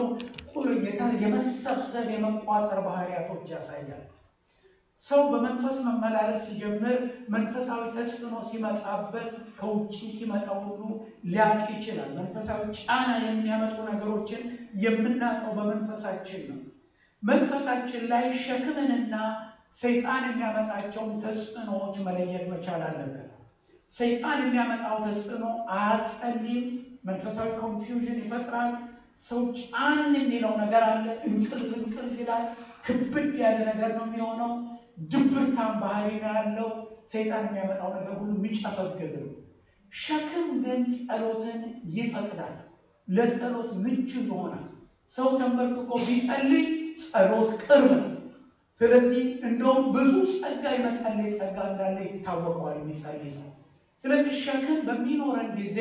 የመሰብሰብ የመቋጠር ባህሪያቶች ያሳያል። ሰው በመንፈስ መመላለስ ሲጀምር መንፈሳዊ ተጽዕኖ ሲመጣበት ከውጭ ሲመጣ ሁሉ ሊያውቅ ይችላል። መንፈሳዊ ጫና የሚያመጡ ነገሮችን የምናውቀው በመንፈሳችን ነው። መንፈሳችን ላይ ሸክምንና ሰይጣን የሚያመጣቸውን ተጽዕኖዎች መለየት መቻል አለብን። ሰይጣን የሚያመጣው ተጽዕኖ አያጸልም፣ መንፈሳዊ ኮንፊውዥን ይፈጥራል። ሰው ጫን የሚለው ነገር አለ። እንቅልፍ እንቅልፍ ይላል። ክብድ ያለ ነገር ነው የሚሆነው። ድብርታም ባህሪ ነው ያለው። ሰይጣን የሚያመጣው ነገር ሁሉ የሚጨፈግግ ነው። ሸክም ግን ጸሎትን ይፈቅዳል። ለጸሎት ምቹ ይሆናል። ሰው ተንበርክኮ ቢጸልይ ጸሎት ቅርብ ነው። ስለዚህ እንደውም ብዙ ጸጋ የመጸለይ ጸጋ እንዳለ ይታወቀዋል የሚጸልይ ሰው። ስለዚህ ሸክም በሚኖረን ጊዜ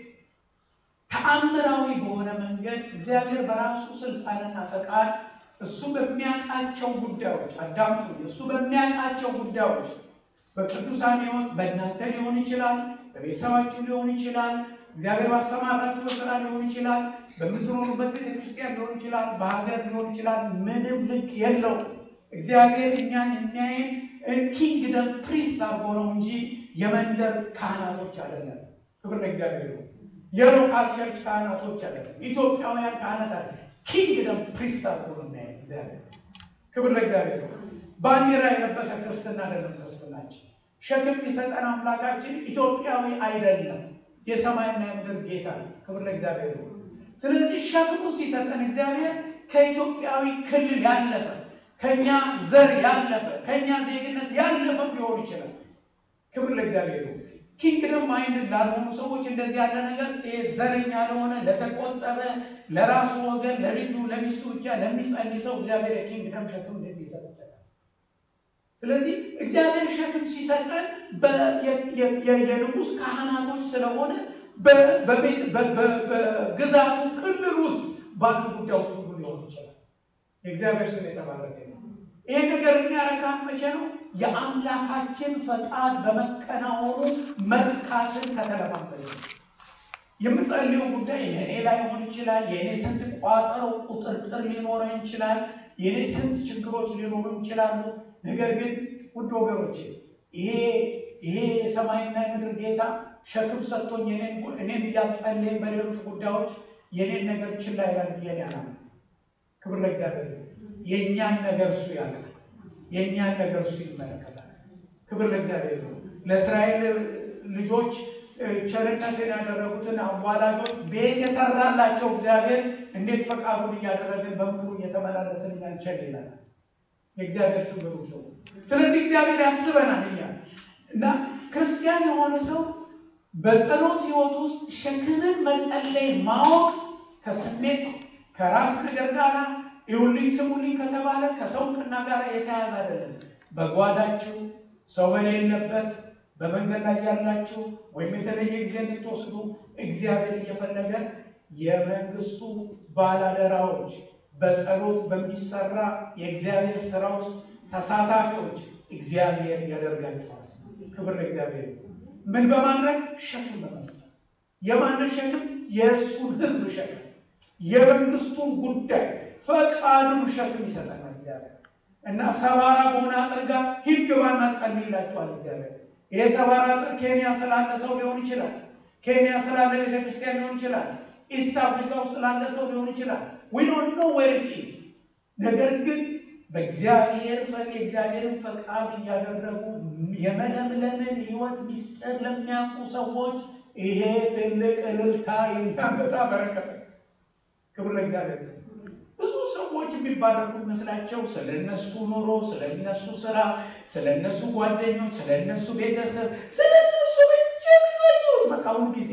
ተአምራዊ በሆነ መንገድ እግዚአብሔር በራሱ ስልጣንና ፈቃድ እሱ በሚያውቃቸው ጉዳዮች አዳምጡ፣ እሱ በሚያውቃቸው ጉዳዮች በቅዱሳን ሕይወት በእናንተ ሊሆን ይችላል፣ በቤተሰባችሁ ሊሆን ይችላል፣ እግዚአብሔር ባሰማራችሁ በስራ ሊሆን ይችላል፣ በምትኖሩበት ቤተክርስቲያን ሊሆን ይችላል፣ በሀገር ሊሆን ይችላል። ምንም ልክ የለው። እግዚአብሔር እኛን የሚያይን ኪንግደም ፕሪስት አድርጎ ነው እንጂ የመንደር ካህናቶች አይደለም። ክብር ለእግዚአብሔር ነው። የሎካል ቸርች ካህናቶች አይደለም። ኢትዮጵያውያን ካህናት አለ ኪንግደም ፕሪስት አድርጎ ነው የሚያይን እግዚአብሔር። ክብር ለእግዚአብሔር ነው። ባንዲራ የለበሰ ክርስትና አይደለም ክርስትናችን። ሸክም የሰጠን አምላካችን ኢትዮጵያዊ አይደለም፣ የሰማይና የምድር ጌታ ነው። ክብር ለእግዚአብሔር ነው። ስለዚህ ሸክሙ ሲሰጠን እግዚአብሔር ከኢትዮጵያዊ ክልል ያለፈ ከኛ ዘር ያለፈ ከኛ ዜግነት ያለፈ ሊሆን ይችላል። ክብር ለእግዚአብሔር ነው። ኪንግደም ማይንድ ላልሆኑ ሰዎች እንደዚህ ያለ ነገር ይሄ ዘረኛ ለሆነ ለተቆጠበ ለራሱ ወገን ለልጁ ለሚስቱ ብቻ ለሚጸልይ ሰው እግዚአብሔር የኪንግደም ሸክም እንዴት ሊሰጥ ይችላል? ስለዚህ እግዚአብሔር ሸክም ሲሰጠን የንጉሥ ካህናቶች ስለሆነ በግዛቱ ክልል ውስጥ ባሉ ጉዳዮች ሁሉ ሊሆን ይችላል። የእግዚአብሔር ስም የተባረከ ነው። ይሄ ነገር የሚያረካን መቼ ነው? የአምላካችን ፈቃድ በመከናወኑ መርካትን ከተለማመደ የምጸልየው ጉዳይ የእኔ ላይ ሆን ይችላል። የእኔ ስንት ቋጠሮ ቁጥርጥር ሊኖረን ይችላል። የእኔ ስንት ችግሮች ሊኖሩ ይችላሉ። ነገር ግን ውድ ወገኖቼ ይሄ ይሄ የሰማይና የምድር ጌታ ሸክም ሰጥቶኝ እኔን እያጸለይን በሌሎች ጉዳዮች የኔን ነገር ችላ ይላል ብዬ ያላም ክብር ለእግዚአብሔር። የእኛን ነገር እሱ ያውቃል። የእኛን ነገር እሱ ይመለከታል። ክብር ለእግዚአብሔር ነው። ለእስራኤል ልጆች ቸርነትን ያደረጉትን አዋላጆች ቤት የሰራላቸው እግዚአብሔር እንዴት ፈቃዱን እያደረግን በምክሩ እየተመላለስን እኛንቸል ይላል። የእግዚአብሔር ስም ብሩክ ነው። ስለዚህ እግዚአብሔር ያስበናል እኛ እና ክርስቲያን የሆነ ሰው በጸሎት ህይወት ውስጥ ሸክምን መጸለይ ማወቅ ከስሜት ከራስ ነገር ጋር ይሁልኝ ስሙልኝ ከተባለ ከሰው ቅና ጋር የተያያዘ አይደለም። በጓዳችሁ ሰው በሌለበት በመንገድ ላይ ያላችሁ ወይም የተለየ ጊዜ እንድትወስዱ እግዚአብሔር እየፈለገ የመንግስቱ ባላደራዎች በጸሎት በሚሰራ የእግዚአብሔር ስራ ውስጥ ተሳታፊዎች እግዚአብሔር ያደርጋችኋል። ክብር ለእግዚአብሔር። ምን በማድረግ ሸክም በመስጠት የማንን ሸክም? የእሱን ህዝብ ሸክም፣ የመንግስቱን ጉዳይ ፈቃዱን ሸክም ይሰጠናል እግዚአብሔር እና ሰባራ በሆነ አጥር ጋር ሂድ ግባና ጸልይ ይላችኋል እግዚአብሔር። ይሄ ሰባራ አጥር ኬንያ ስላለ ሰው ሊሆን ይችላል። ኬንያ ስላለ ቤተክርስቲያን ሊሆን ይችላል። ኢስት አፍሪካ ውስጥ ስላለ ሰው ሊሆን ይችላል። ዊ ዶንት ኖ ዌር ኢት ኢዝ። ነገር ግን በእግዚአብሔር ፈቅ የእግዚአብሔርን ፈቃድ እያደረጉ የመለምለምን ህይወት ሚስጥር ለሚያውቁ ሰዎች ይሄ ትልቅ እልልታ የሚያመጣ በረከት። ክብር ለእግዚአብሔር። ብዙ ሰዎች የሚባረኩ ይመስላቸው ስለ እነሱ ኑሮ፣ ስለ እነሱ ስራ፣ ስለ እነሱ ጓደኞች፣ ስለ እነሱ ቤተሰብ፣ ስለ እነሱ ብቻ የሚሰኙት በቃ ሁሉ ጊዜ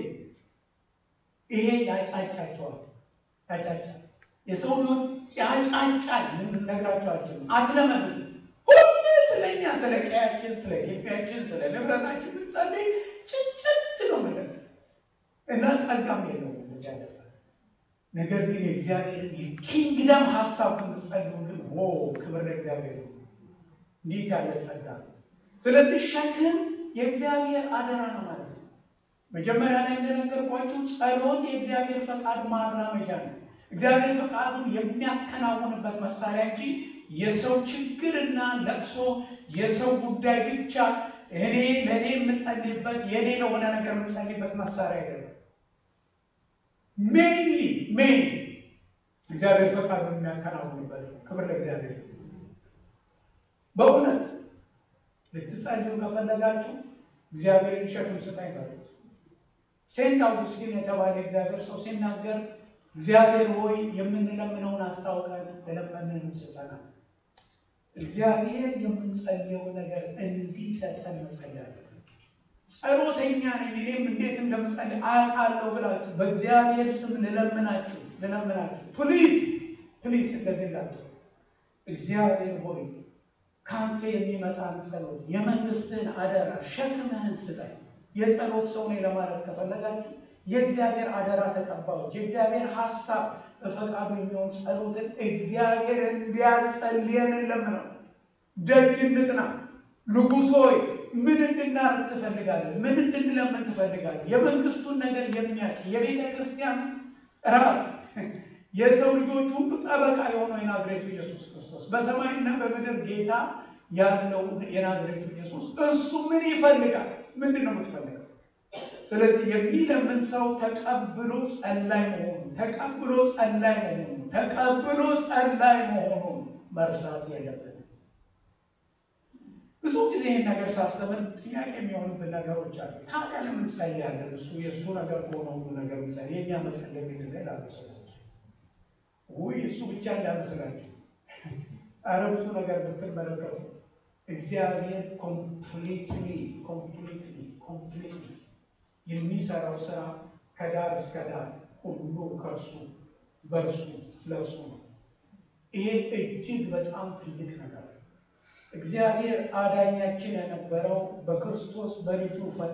ይሄ ያጫጫቸዋል፣ ያጫጫል የሰው ልጅ ያጫጫል። ምን ነግራቸዋቸው አትለመዱ። ሁሉ ስለኛ ስለ ቀያችን፣ ስለ ግቢያችን፣ ስለ ንብረታችን ብንጸልይ ጭጭት ነው ነገር እና ጸጋም የለው ያለሰ ነገር ግን የእግዚአብሔር የኪንግደም ሀሳብ ብንጸልዩ ግን ዎ ክብር ለእግዚአብሔር ነው። እንዴት ያለ ጸጋ! ስለዚህ ሸክም የእግዚአብሔር አደራ ነው ማለት ነው። መጀመሪያ ላይ እንደነገርኳችሁ ጸሎት የእግዚአብሔር ፈቃድ ማራመጃ ነው። እግዚአብሔር ፈቃዱን የሚያከናውንበት መሳሪያ እንጂ የሰው ችግርና ለቅሶ የሰው ጉዳይ ብቻ እኔ ለእኔ የምጸልይበት የእኔ ለሆነ ነገር የምጸልይበት መሳሪያ አይደለም። ሜይንሊ ሜይን እግዚአብሔር ፈቃዱን የሚያከናውንበት ነው። ክብር ለእግዚአብሔር። በእውነት ልትጸልዩ ከፈለጋችሁ እግዚአብሔርን ሸክም ስጠኝ በሉት። ሴንት አውጉስቲን የተባለ እግዚአብሔር ሰው ሲናገር እግዚአብሔር ሆይ የምንለምነውን አስታውቀን ለለመንን ስጠናል። እግዚአብሔር የምንጸልየው ነገር እንዲሰጠን መጸለይ ጸሎተኛ ነኝ እኔም እንዴት እንደምጸልይ አውቃለሁ ብላችሁ በእግዚአብሔር ስም ልለምናችሁ ልለምናችሁ ፕሊዝ ፕሊዝ እንደዚህ እንዳትሉ። እግዚአብሔር ሆይ ከአንተ የሚመጣን ጸሎት የመንግስትህን አደራ ሸክምህን ስጠኝ። የጸሎት ሰው ነኝ ለማለት ከፈለጋችሁ የእግዚአብሔር አደራ ተቀባዮች የእግዚአብሔር ሀሳብ በፈቃዱ የሚሆን ጸሎትን እግዚአብሔር እንዲያጸልየን እንለምነው። ደጅ እንጥና። ንጉሥ ሆይ ምን እንድናርግ ትፈልጋለህ? ምን እንድንለምን ትፈልጋለህ? የመንግስቱን ነገር የሚያውቅ የቤተ ክርስቲያን ራስ የሰው ልጆች ሁሉ ጠበቃ የሆነው የናዝሬቱ ኢየሱስ ክርስቶስ በሰማይና በምድር ጌታ ያለው የናዝሬቱ ኢየሱስ እሱ ምን ይፈልጋል? ምንድን ነው የምትፈልገው? ስለዚህ የሚለምን ሰው ተቀብሎ ጸላይ መሆኑን ተቀብሎ ጸላይ መሆኑን ተቀብሎ ጸላይ መሆኑን መርሳት የለብንም። ብዙ ጊዜ ይህን ነገር ሳስተምር ጥያቄ የሚሆኑብን ነገሮች አሉ። ታዲያ ለምን ጸልያለን? እሱ የእሱ ነገር ከሆነ ሁሉ ነገር ምሳሌ የእኛ መጸለይ ምንድን ነው ይላሉ ሰዎች። ውይ እሱ ብቻ እንዳመስላችሁ ኧረ ብዙ ነገር ብትመለከቱ እግዚአብሔር ኮምፕሊትሊ ኮምፕሊትሊ ኮምፕሊትሊ የሚሰራው ስራ ከዳር እስከ ዳር ሁሉ ከእርሱ በእርሱ ለእርሱ ነው። ይሄ እጅግ በጣም ትልቅ ነገር ነው። እግዚአብሔር አዳኛችን የነበረው በክርስቶስ በልጁ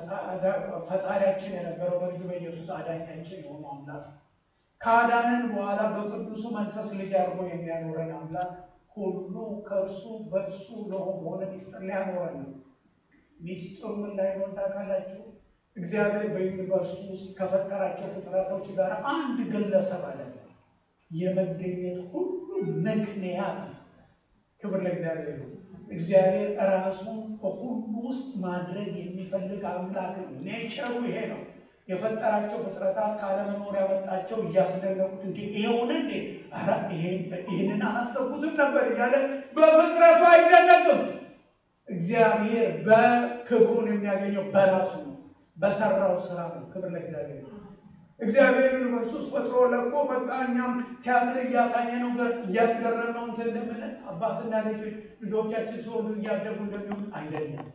ፈጣሪያችን የነበረው በልጁ በኢየሱስ አዳኛችን የሆነው አምላክ ከአዳንን በኋላ በቅዱሱ መንፈስ ልጅ አድርጎ የሚያኖረን አምላክ ሁሉ ከእርሱ በእርሱ ለሆነ ሚስጥር ሊያኖረን ነው። ሚስጥሩ ምን ላይ ነው ታውቃላችሁ? እግዚአብሔር በዩኒቨርሱ ውስጥ ከፈጠራቸው ፍጥረቶች ጋር አንድ ግለሰብ አለ። የመገኘት ሁሉ ምክንያት ነው። ክብር ለእግዚአብሔር ነው። እግዚአብሔር ራሱን በሁሉ ውስጥ ማድረግ የሚፈልግ አምላክ ነው። ኔቸሩ ይሄ ነው። የፈጠራቸው ፍጥረታት ካለመኖር ያመጣቸው እያስደነቁት እንዲ ይሄውን እንዴ ይህንን አላሰብኩትም ነበር እያለ በፍጥረቱ አይደነቅም። እግዚአብሔር በክብሩን የሚያገኘው በራሱ ነው፣ በሰራው ስራ ነው። ክብር ለእግዚአብሔር ነው። እግዚአብሔር ዩኒቨርሱስ ፈጥሮ ለቆ በቃ እኛም ቲያትር እያሳየ ነው እያስገረም ነው እንትን እንደምንል አባትና ልጅ ልጆቻችን ሲሆኑ እያደጉ እንደሚሆን አይደለም።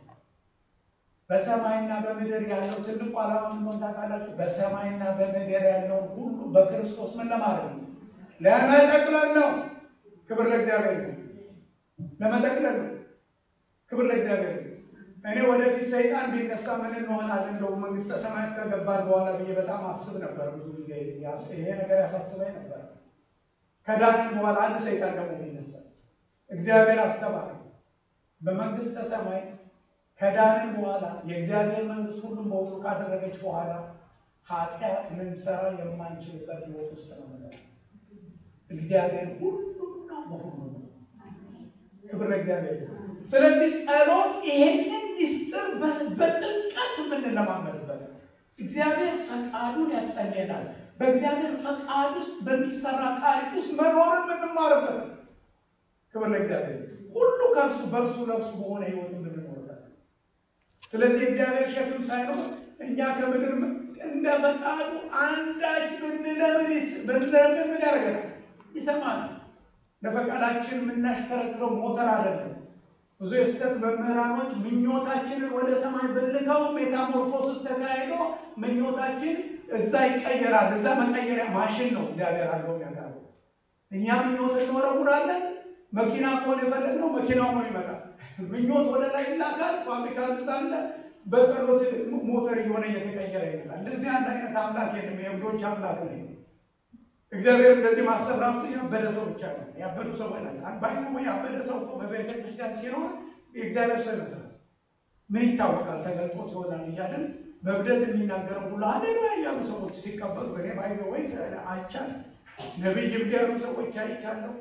በሰማይና በምድር ያለው ትልቁ ዓላማ ምን ታውቃላችሁ? በሰማይና በምድር ያለውን ሁሉ በክርስቶስ ምን ለማድረግ ነው? ለመጠቅለል ነው። ክብር ለእግዚአብሔር ነው። ለመጠቅለል ነው። ክብር ለእግዚአብሔር ነው። እኔ ወደፊት ሰይጣን ቢነሳ ምን እንሆናለን እንደው መንግስተ ሰማያት ከገባን በኋላ ብዬ በጣም አስብ ነበር። ብዙ ጊዜ ይሄ ነገር ያሳስበኝ ነበር። ከዳንን በኋላ አንድ ሰይጣን ደግሞ ቢነሳ እግዚአብሔር አስተባለ በመንግስተ ሰማይ ከዳንን በኋላ የእግዚአብሔር መንግስት ሁሉም በውጡ ካደረገች በኋላ ኃጢአት ልንሰራ የማንችልበት ህይወት ውስጥ ነው ምለ እግዚአብሔር ሁሉም ነው በሁሉ ነው። ክብር ለእግዚአብሔር። ስለዚህ ጸሎት ይሄንን ሚስጥር በጥልቀት የምንለማመድበት እግዚአብሔር ፈቃዱን ያስጠኘናል። በእግዚአብሔር ፈቃድ ውስጥ በሚሰራ ታሪክ ውስጥ መኖርን የምንማርበት ክብር ለእግዚአብሔር። ሁሉ ከእርሱ በእርሱ ለእርሱ በሆነ ህይወት የምንኖርበት ስለዚህ እግዚአብሔር ሸክም ሳይኖር እኛ ከምድር እንደ ፈቃዱ አንዳች ብንለምን ብንለምን ምን ያደርገናል? ይሰማል። ለፈቃዳችን የምናሽከረክረው ሞተር አይደለም። ብዙ የስህተት መምህራኖች ምኞታችንን ወደ ሰማይ ብልከው ሜታሞርፎስስ ተካሂዶ ምኞታችን እዛ ይቀየራል። እዛ መቀየሪያ ማሽን ነው እግዚአብሔር አድርገው የሚያቀርበው። እኛ ምኞት እንወረውራለን። መኪና ከሆነ የፈለግነው መኪናው ነው ይመጣል። ምኞት ወደ ላይ ይላካል። ፋብሪካ ውስጥ አለ። በጸሎት ሞተር እየሆነ እየተቀየረ ይመጣል። እንደዚህ አንድ አይነት አምላክ የለም። የእብዶች አምላክ ነው። እግዚአብሔር እንደዚህ ማሰብ ራሱ ያበደ ሰው ብቻ ነው። ያበዱ ሰው ባይ ያበደ ሰው በቤተ ክርስቲያን ሲኖር የእግዚአብሔር ሰው ይመስላል። ምን ይታወቃል ተገልጦት ይሆናል እያለን በእብደት የሚናገረው ሁሉ አሌሉያ ያሉ ሰዎች ሲቀበሉ እኔ ባይዘ ወይ አይቻል ነቢይ እብድ ያሉ ሰዎች አይቻለሁ።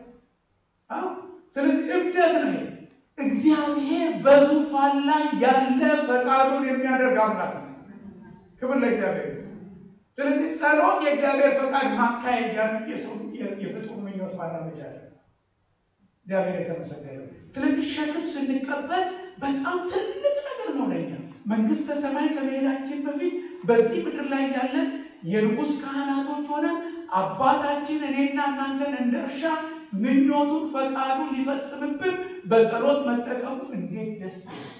ስለዚህ እብደት ነው። እግዚአብሔር በዙፋን ላይ ያለ ፈቃዱን የሚያደርግ አምላክ ነው። ክብር ለእግዚአብሔር። ስለዚህ ጸሎት የእግዚአብሔር ፈቃድ ማካሄጃ የሰው የፍጡር ምኞት ማራመጃ ነው። እግዚአብሔር የተመሰገነ። ስለዚህ ሸክም ስንቀበል በጣም ትልቅ ነገር ነው ለኛ። መንግስተ ሰማይ ከመሄዳችን በፊት በዚህ ምድር ላይ ያለን የንጉሥ ካህናቶች ሆነን አባታችን እኔና እናንተን እንደ እርሻ ምኞቱን ፈቃዱን ሊፈጽምብን በጸሎት መጠቀሙ እንዴት ደስ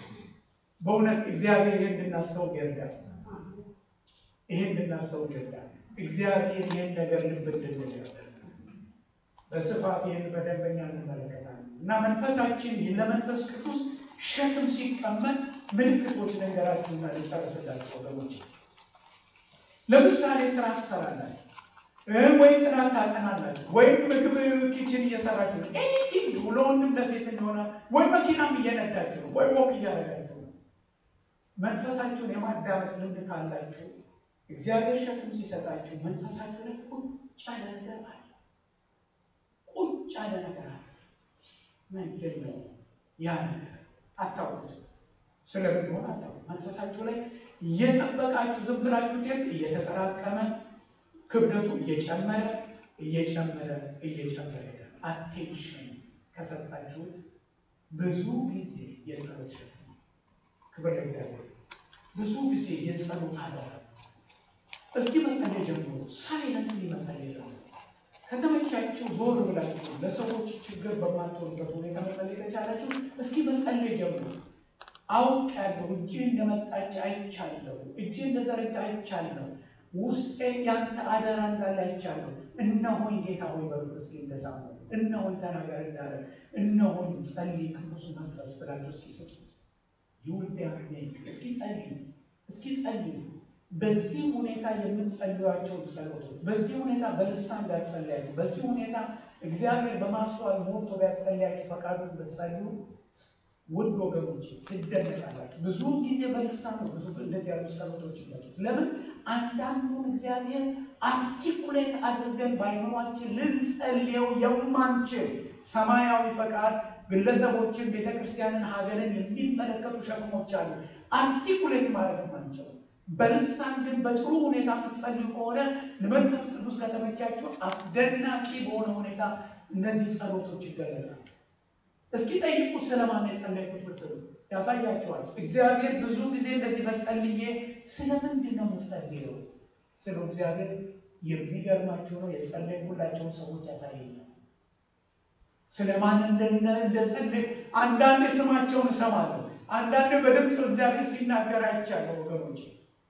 በእውነት እግዚአብሔር ይህን እንድናስተውል ይርዳል። ይህን እንድናስተውል ይርዳል። እግዚአብሔር ይህን ነገር ልብ እንድንል ይርዳል። በስፋት ይህን በደንበኛ እንመለከታለን እና መንፈሳችን ለመንፈስ ቅዱስ ሸክም ሲቀመጥ ምልክቶች ነገራችሁና ልጨርስላቸው ወገኖች። ለምሳሌ ስራ ትሰራላችሁ ወይ ጥናት ታጠናላችሁ፣ ወይም ምግብ ኪችን እየሰራችሁ ነው። ኤኒቲንግ ለወንድም ለሴት እንደሆነ ወይ መኪናም እየነዳችሁ ነው፣ ወይ ወክ እያደረጋችሁ ነው። መንፈሳችሁን የማዳመጥ ልምድ ካላችሁ እግዚአብሔር ሸክም ሲሰጣችሁ መንፈሳችሁ ላይ ቁጭ ያለ ነገር አለ። ቁጭ ያለ ነገር አለ። ምንድን ነው ያ ነገር? አታውቁት። ስለምንሆን አታውቁት። መንፈሳችሁ ላይ እየጠበቃችሁ ዝም ብላችሁ እየተጠራቀመ ክብደቱ እየጨመረ እየጨመረ እየጨመረ ይሄዳል። አቴንሽን ከሰጣችሁት ብዙ ጊዜ የጸሎት ሸክም ነው። ክብር ለእግዚአብሔር። ብዙ ጊዜ የጸሎት አደራ። እስኪ መጸለይ ጀምሮ ሳይለንት መጸለይ ጀምሮ ከተመቻችሁ ዞር ብላችሁ ለሰዎች ችግር በማትሆንበት ሁኔታ መጸለይ ከቻላችሁ እስኪ መጸለይ ጀምሩ። አውቃለሁ፣ እጅ እንደመጣች አይቻለሁ፣ እጅ እንደዘረጋ አይቻለሁ፣ ውስጤ ያንተ አደራ እንዳለ አይቻለሁ። እነሆኝ ጌታ ሆይ በሉት እስኪ እንደሳሙ እነሆኝ ተናገር እንዳለ እነሆኝ ጸልይ ቅዱስ መንፈስ ብላችሁ እስኪ ስጡት። ይሁን እስኪ ጸልዩ፣ እስኪ ጸልዩ። በዚህ ሁኔታ የምትጸልዩቸውን ጸሎቶች በዚህ ሁኔታ በልሳን እንዳትጸልያችሁ፣ በዚህ ሁኔታ እግዚአብሔር በማስተዋል ሞቶ ቢያጸልያችሁ ፈቃዱን ብትጸልዩ ውድ ወገኖች ትደነቃላችሁ። ብዙ ጊዜ በልሳን ነው ብዙ እንደዚህ ያሉ ጸሎቶች ይመጡት። ለምን አንዳንዱን እግዚአብሔር አርቲኩሌት አድርገን በአይምሯችን ልንጸልየው የማንችል ሰማያዊ ፈቃድ ግለሰቦችን፣ ቤተክርስቲያንን፣ ሀገርን የሚመለከቱ ሸክሞች አሉ። አርቲኩሌት ማድረግ ማንችል በልሳን ግን በጥሩ ሁኔታ የምትጸልዩ ከሆነ ለመንፈስ ቅዱስ ከተመቻችሁ አስደናቂ በሆነ ሁኔታ እነዚህ ጸሎቶች ይገለጣል። እስኪ ጠይቁ ስለማን የጸለይኩት ብትሉ ያሳያችኋል። እግዚአብሔር ብዙ ጊዜ እንደዚህ በጸልዬ ስለምንድን ነው የምጸልየው ስለ እግዚአብሔር የሚገርማችሁ ነው የጸለይኩላቸውን ሰዎች ያሳየኛል። ስለማን እንደጸለይ አንዳንድ ስማቸውን እሰማለሁ። አንዳንድ በድምፅ እግዚአብሔር ሲናገር አይቻለሁ ወገኖች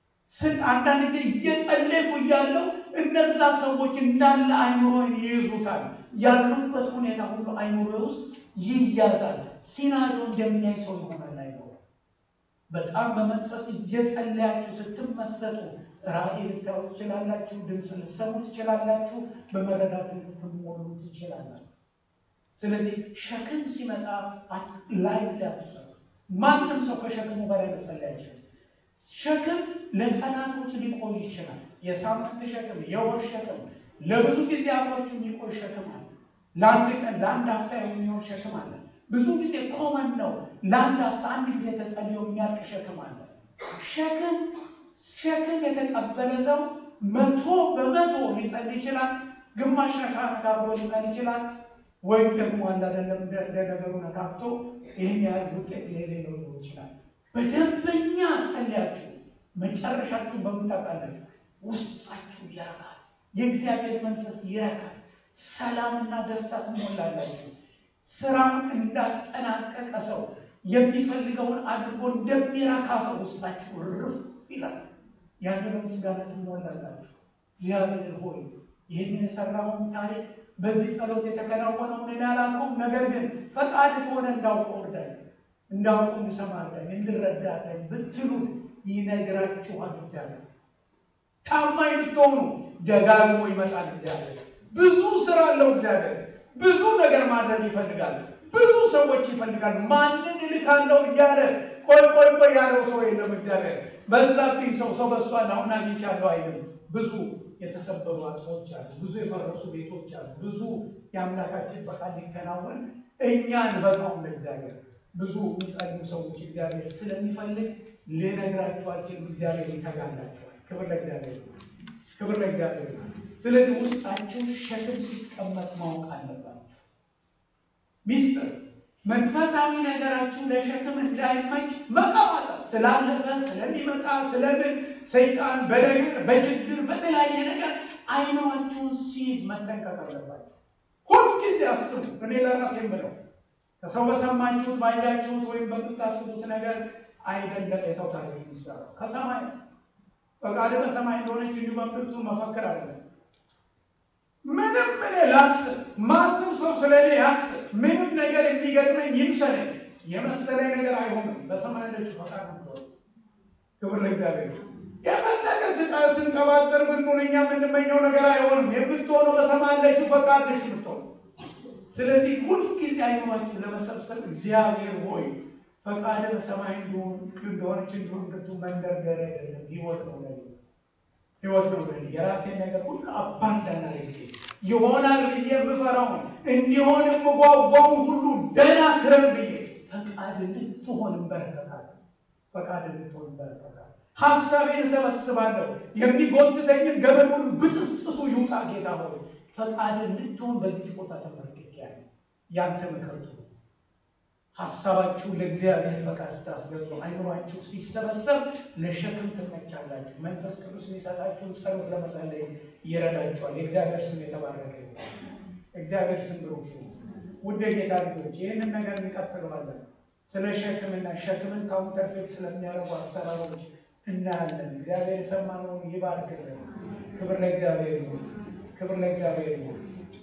አንዳንድ ጊዜ እየጸለይኩ እያለው እነዛ ሰዎች እንዳለ አይምሮን ይይዙታል። ያሉበት ሁኔታ ሁሉ አይምሮ ውስጥ ይያዛል። ሲናሪዮ እንደሚያይ ሰው ይሆናል አይምሮ። በጣም በመንፈስ እየጸለያችሁ ስትመሰጡ ራእይ ልታዩ ትችላላችሁ። ድምፅ ልትሰሙ ትችላላችሁ። በመረዳት ልትሞሉ ትችላላችሁ። ስለዚህ ሸክም ሲመጣ ላይት ሊያትሰሩ ማንም ሰው ከሸክሙ በላይ መጸለይ አይችልም። ሸክም ለቀናቶች ሊቆይ ይችላል። የሳምንት ሸክም፣ የወር ሸክም፣ ለብዙ ጊዜ አብሯችሁ የሚቆይ ሸክም አለ። ለአንድ ቀን ለአንድ አፍታ የሚሆን ሸክም አለ። ብዙ ጊዜ ኮመን ነው። ለአንድ አፍታ አንድ ጊዜ ተጸልዮ የሚያልቅ ሸክም አለ። ሸክም ሸክም የተቀበለ ሰው መቶ በመቶ ሊጸልይ ይችላል። ግማሽ ነካ ነካ ብሎ ሊጸልይ ይችላል። ወይም ደግሞ አንድ አይደለም እንደ ነገሩ ነካክቶ ይህን ያህል ውጤት የሌለው ሊሆን ይችላል። በደንበኛ ጸልያችሁ መጨረሻችሁን በምታውቃላችሁ ውስጣችሁ ይረካል። የእግዚአብሔር መንፈስ ይረካል። ሰላምና ደስታ ትሞላላችሁ። ስራውን እንዳጠናቀቀ ሰው የሚፈልገውን አድርጎ እንደሚረካ ሰው ውስጣችሁ ርፍ ይላል። ያንን ምስጋና ትሞላላችሁ። እግዚአብሔር ሆይ ይህንን የሰራውን ታሪክ በዚህ ጸሎት የተከናወነውን እኔ አላውቀውም፣ ነገር ግን ፈቃድ ከሆነ እንዳውቀው እርዳኝ፣ እንዳውቀው እንድሰማ እርዳኝ፣ እንድረዳ እርዳኝ ብትሉት ይነግራችኋል። እግዚአብሔር ታማኝ ብትሆኑ ደጋግሞ ይመጣል። እግዚአብሔር ብዙ ስራ አለው። እግዚአብሔር ብዙ ነገር ማድረግ ይፈልጋል። ብዙ ሰዎች ይፈልጋል። ማንን እልካለሁ እያለ ቆይ ቆይ ቆይ ያለው ሰው የለም። እግዚአብሔር በዛብኝ ሰው ሰው በሷል አሁን አግኝቻለሁ አይልም። ብዙ የተሰበሩ አጥሮች አሉ። ብዙ የፈረሱ ቤቶች አሉ። ብዙ የአምላካችን ፈቃድ ሊከናወን እኛን በቃውም ለእግዚአብሔር ብዙ የሚጸልዩ ሰዎች እግዚአብሔር ስለሚፈልግ ልነግራችሁ አልችልም። እግዚአብሔር ይተጋላችኋል። ክብር ለእግዚአብሔር፣ ክብር ለእግዚአብሔር። ስለዚህ ውስጣችሁ ሸክም ሲቀመጥ ማወቅ አለባችሁ። ሚስጥር መንፈሳዊ ነገራችሁ ለሸክም እንዳይመች መቀባጠር ስላለፈ ስለሚመጣ ስለምን ሰይጣን በነገር በችግር በተለያየ ነገር አይኗችሁን ሲይዝ መጠንቀቅ አለባችሁ። ሁልጊዜ አስቡ። እኔ ለራሴ የምለው ከሰው በሰማችሁት ባያችሁት ወይም በምታስቡት ነገር አይደለም የሰው ታሪክ የሚሰራው ከሰማይ ፈቃድ በሰማይ እንደሆነች እንዲሁ በምድርቱ መፈክር አለ። ምንም እኔ ላስብ፣ ማንም ሰው ስለ እኔ ያስብ፣ ምንም ነገር የሚገጥመኝ ይምሰለኝ፣ የመሰለኝ ነገር አይሆንም። በሰማይ ያለችው ፈቃድ ነው። ክብር ለእግዚአብሔር። የፈለገ ስቃ ስንቀባጠር ብንሆን እኛ የምንመኘው ነገር አይሆንም። የምትሆነው በሰማይ ያለችው ፈቃድ ነች የምትሆነው። ስለዚህ ሁልጊዜ አይኗችሁ ለመሰብሰብ እግዚአብሔር ሆይ ፈቃድ በሰማይ እንደሆነች እንዲሁም ግቱ መንደርደር አይደለም፣ ህይወት ነው ለኔ ህይወት ነው ለኔ። የራሴን ነገር ሁሉ አባንዳና ለጌ ይሆናል ብዬ የምፈራውን እንዲሆን የምጓጓውን ሁሉ ደህና ክረም ብዬ ፈቃድ ልትሆን እንበረከካለሁ። ፈቃድ ልትሆን እንበረከካለሁ። ሀሳቤን እሰበስባለሁ። የሚጎትተኝን ገመዱን ብጥስጥሱ ይውጣ። ጌታ ሆይ ፈቃድ ልትሆን በዚህ ቦታ ተመርክኬያለሁ። ያንተ ምክር ሀሳባችሁ ለእግዚአብሔር ፈቃድ ስታስገዙ አይምሯችሁ ሲሰበሰብ ለሸክም ትመቻላችሁ። መንፈስ ቅዱስ የሚሰጣችሁን ጸሎት ለመጸለይ ይረዳችኋል። የእግዚአብሔር ስም የተባረከ ይሁን። እግዚአብሔር ስም ብሩክ ይሁን። ውድ የጌታ ልጆች ይህንን ነገር እንቀጥለዋለን። ስለ ሸክምና ሸክምን ካውንተርፌት ስለሚያደርጉ አሰራሮች እናያለን። እግዚአብሔር የሰማነውን ይባርክልን። ክብር ለእግዚአብሔር ይሁን። ክብር ለእግዚአብሔር ይሁን።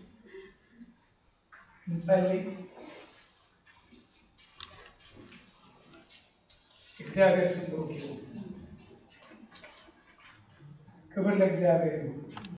እንጸልይ። እግዚአብሔር ስም ብሩክ ይሁን። ክብር ለእግዚአብሔር ይሁን።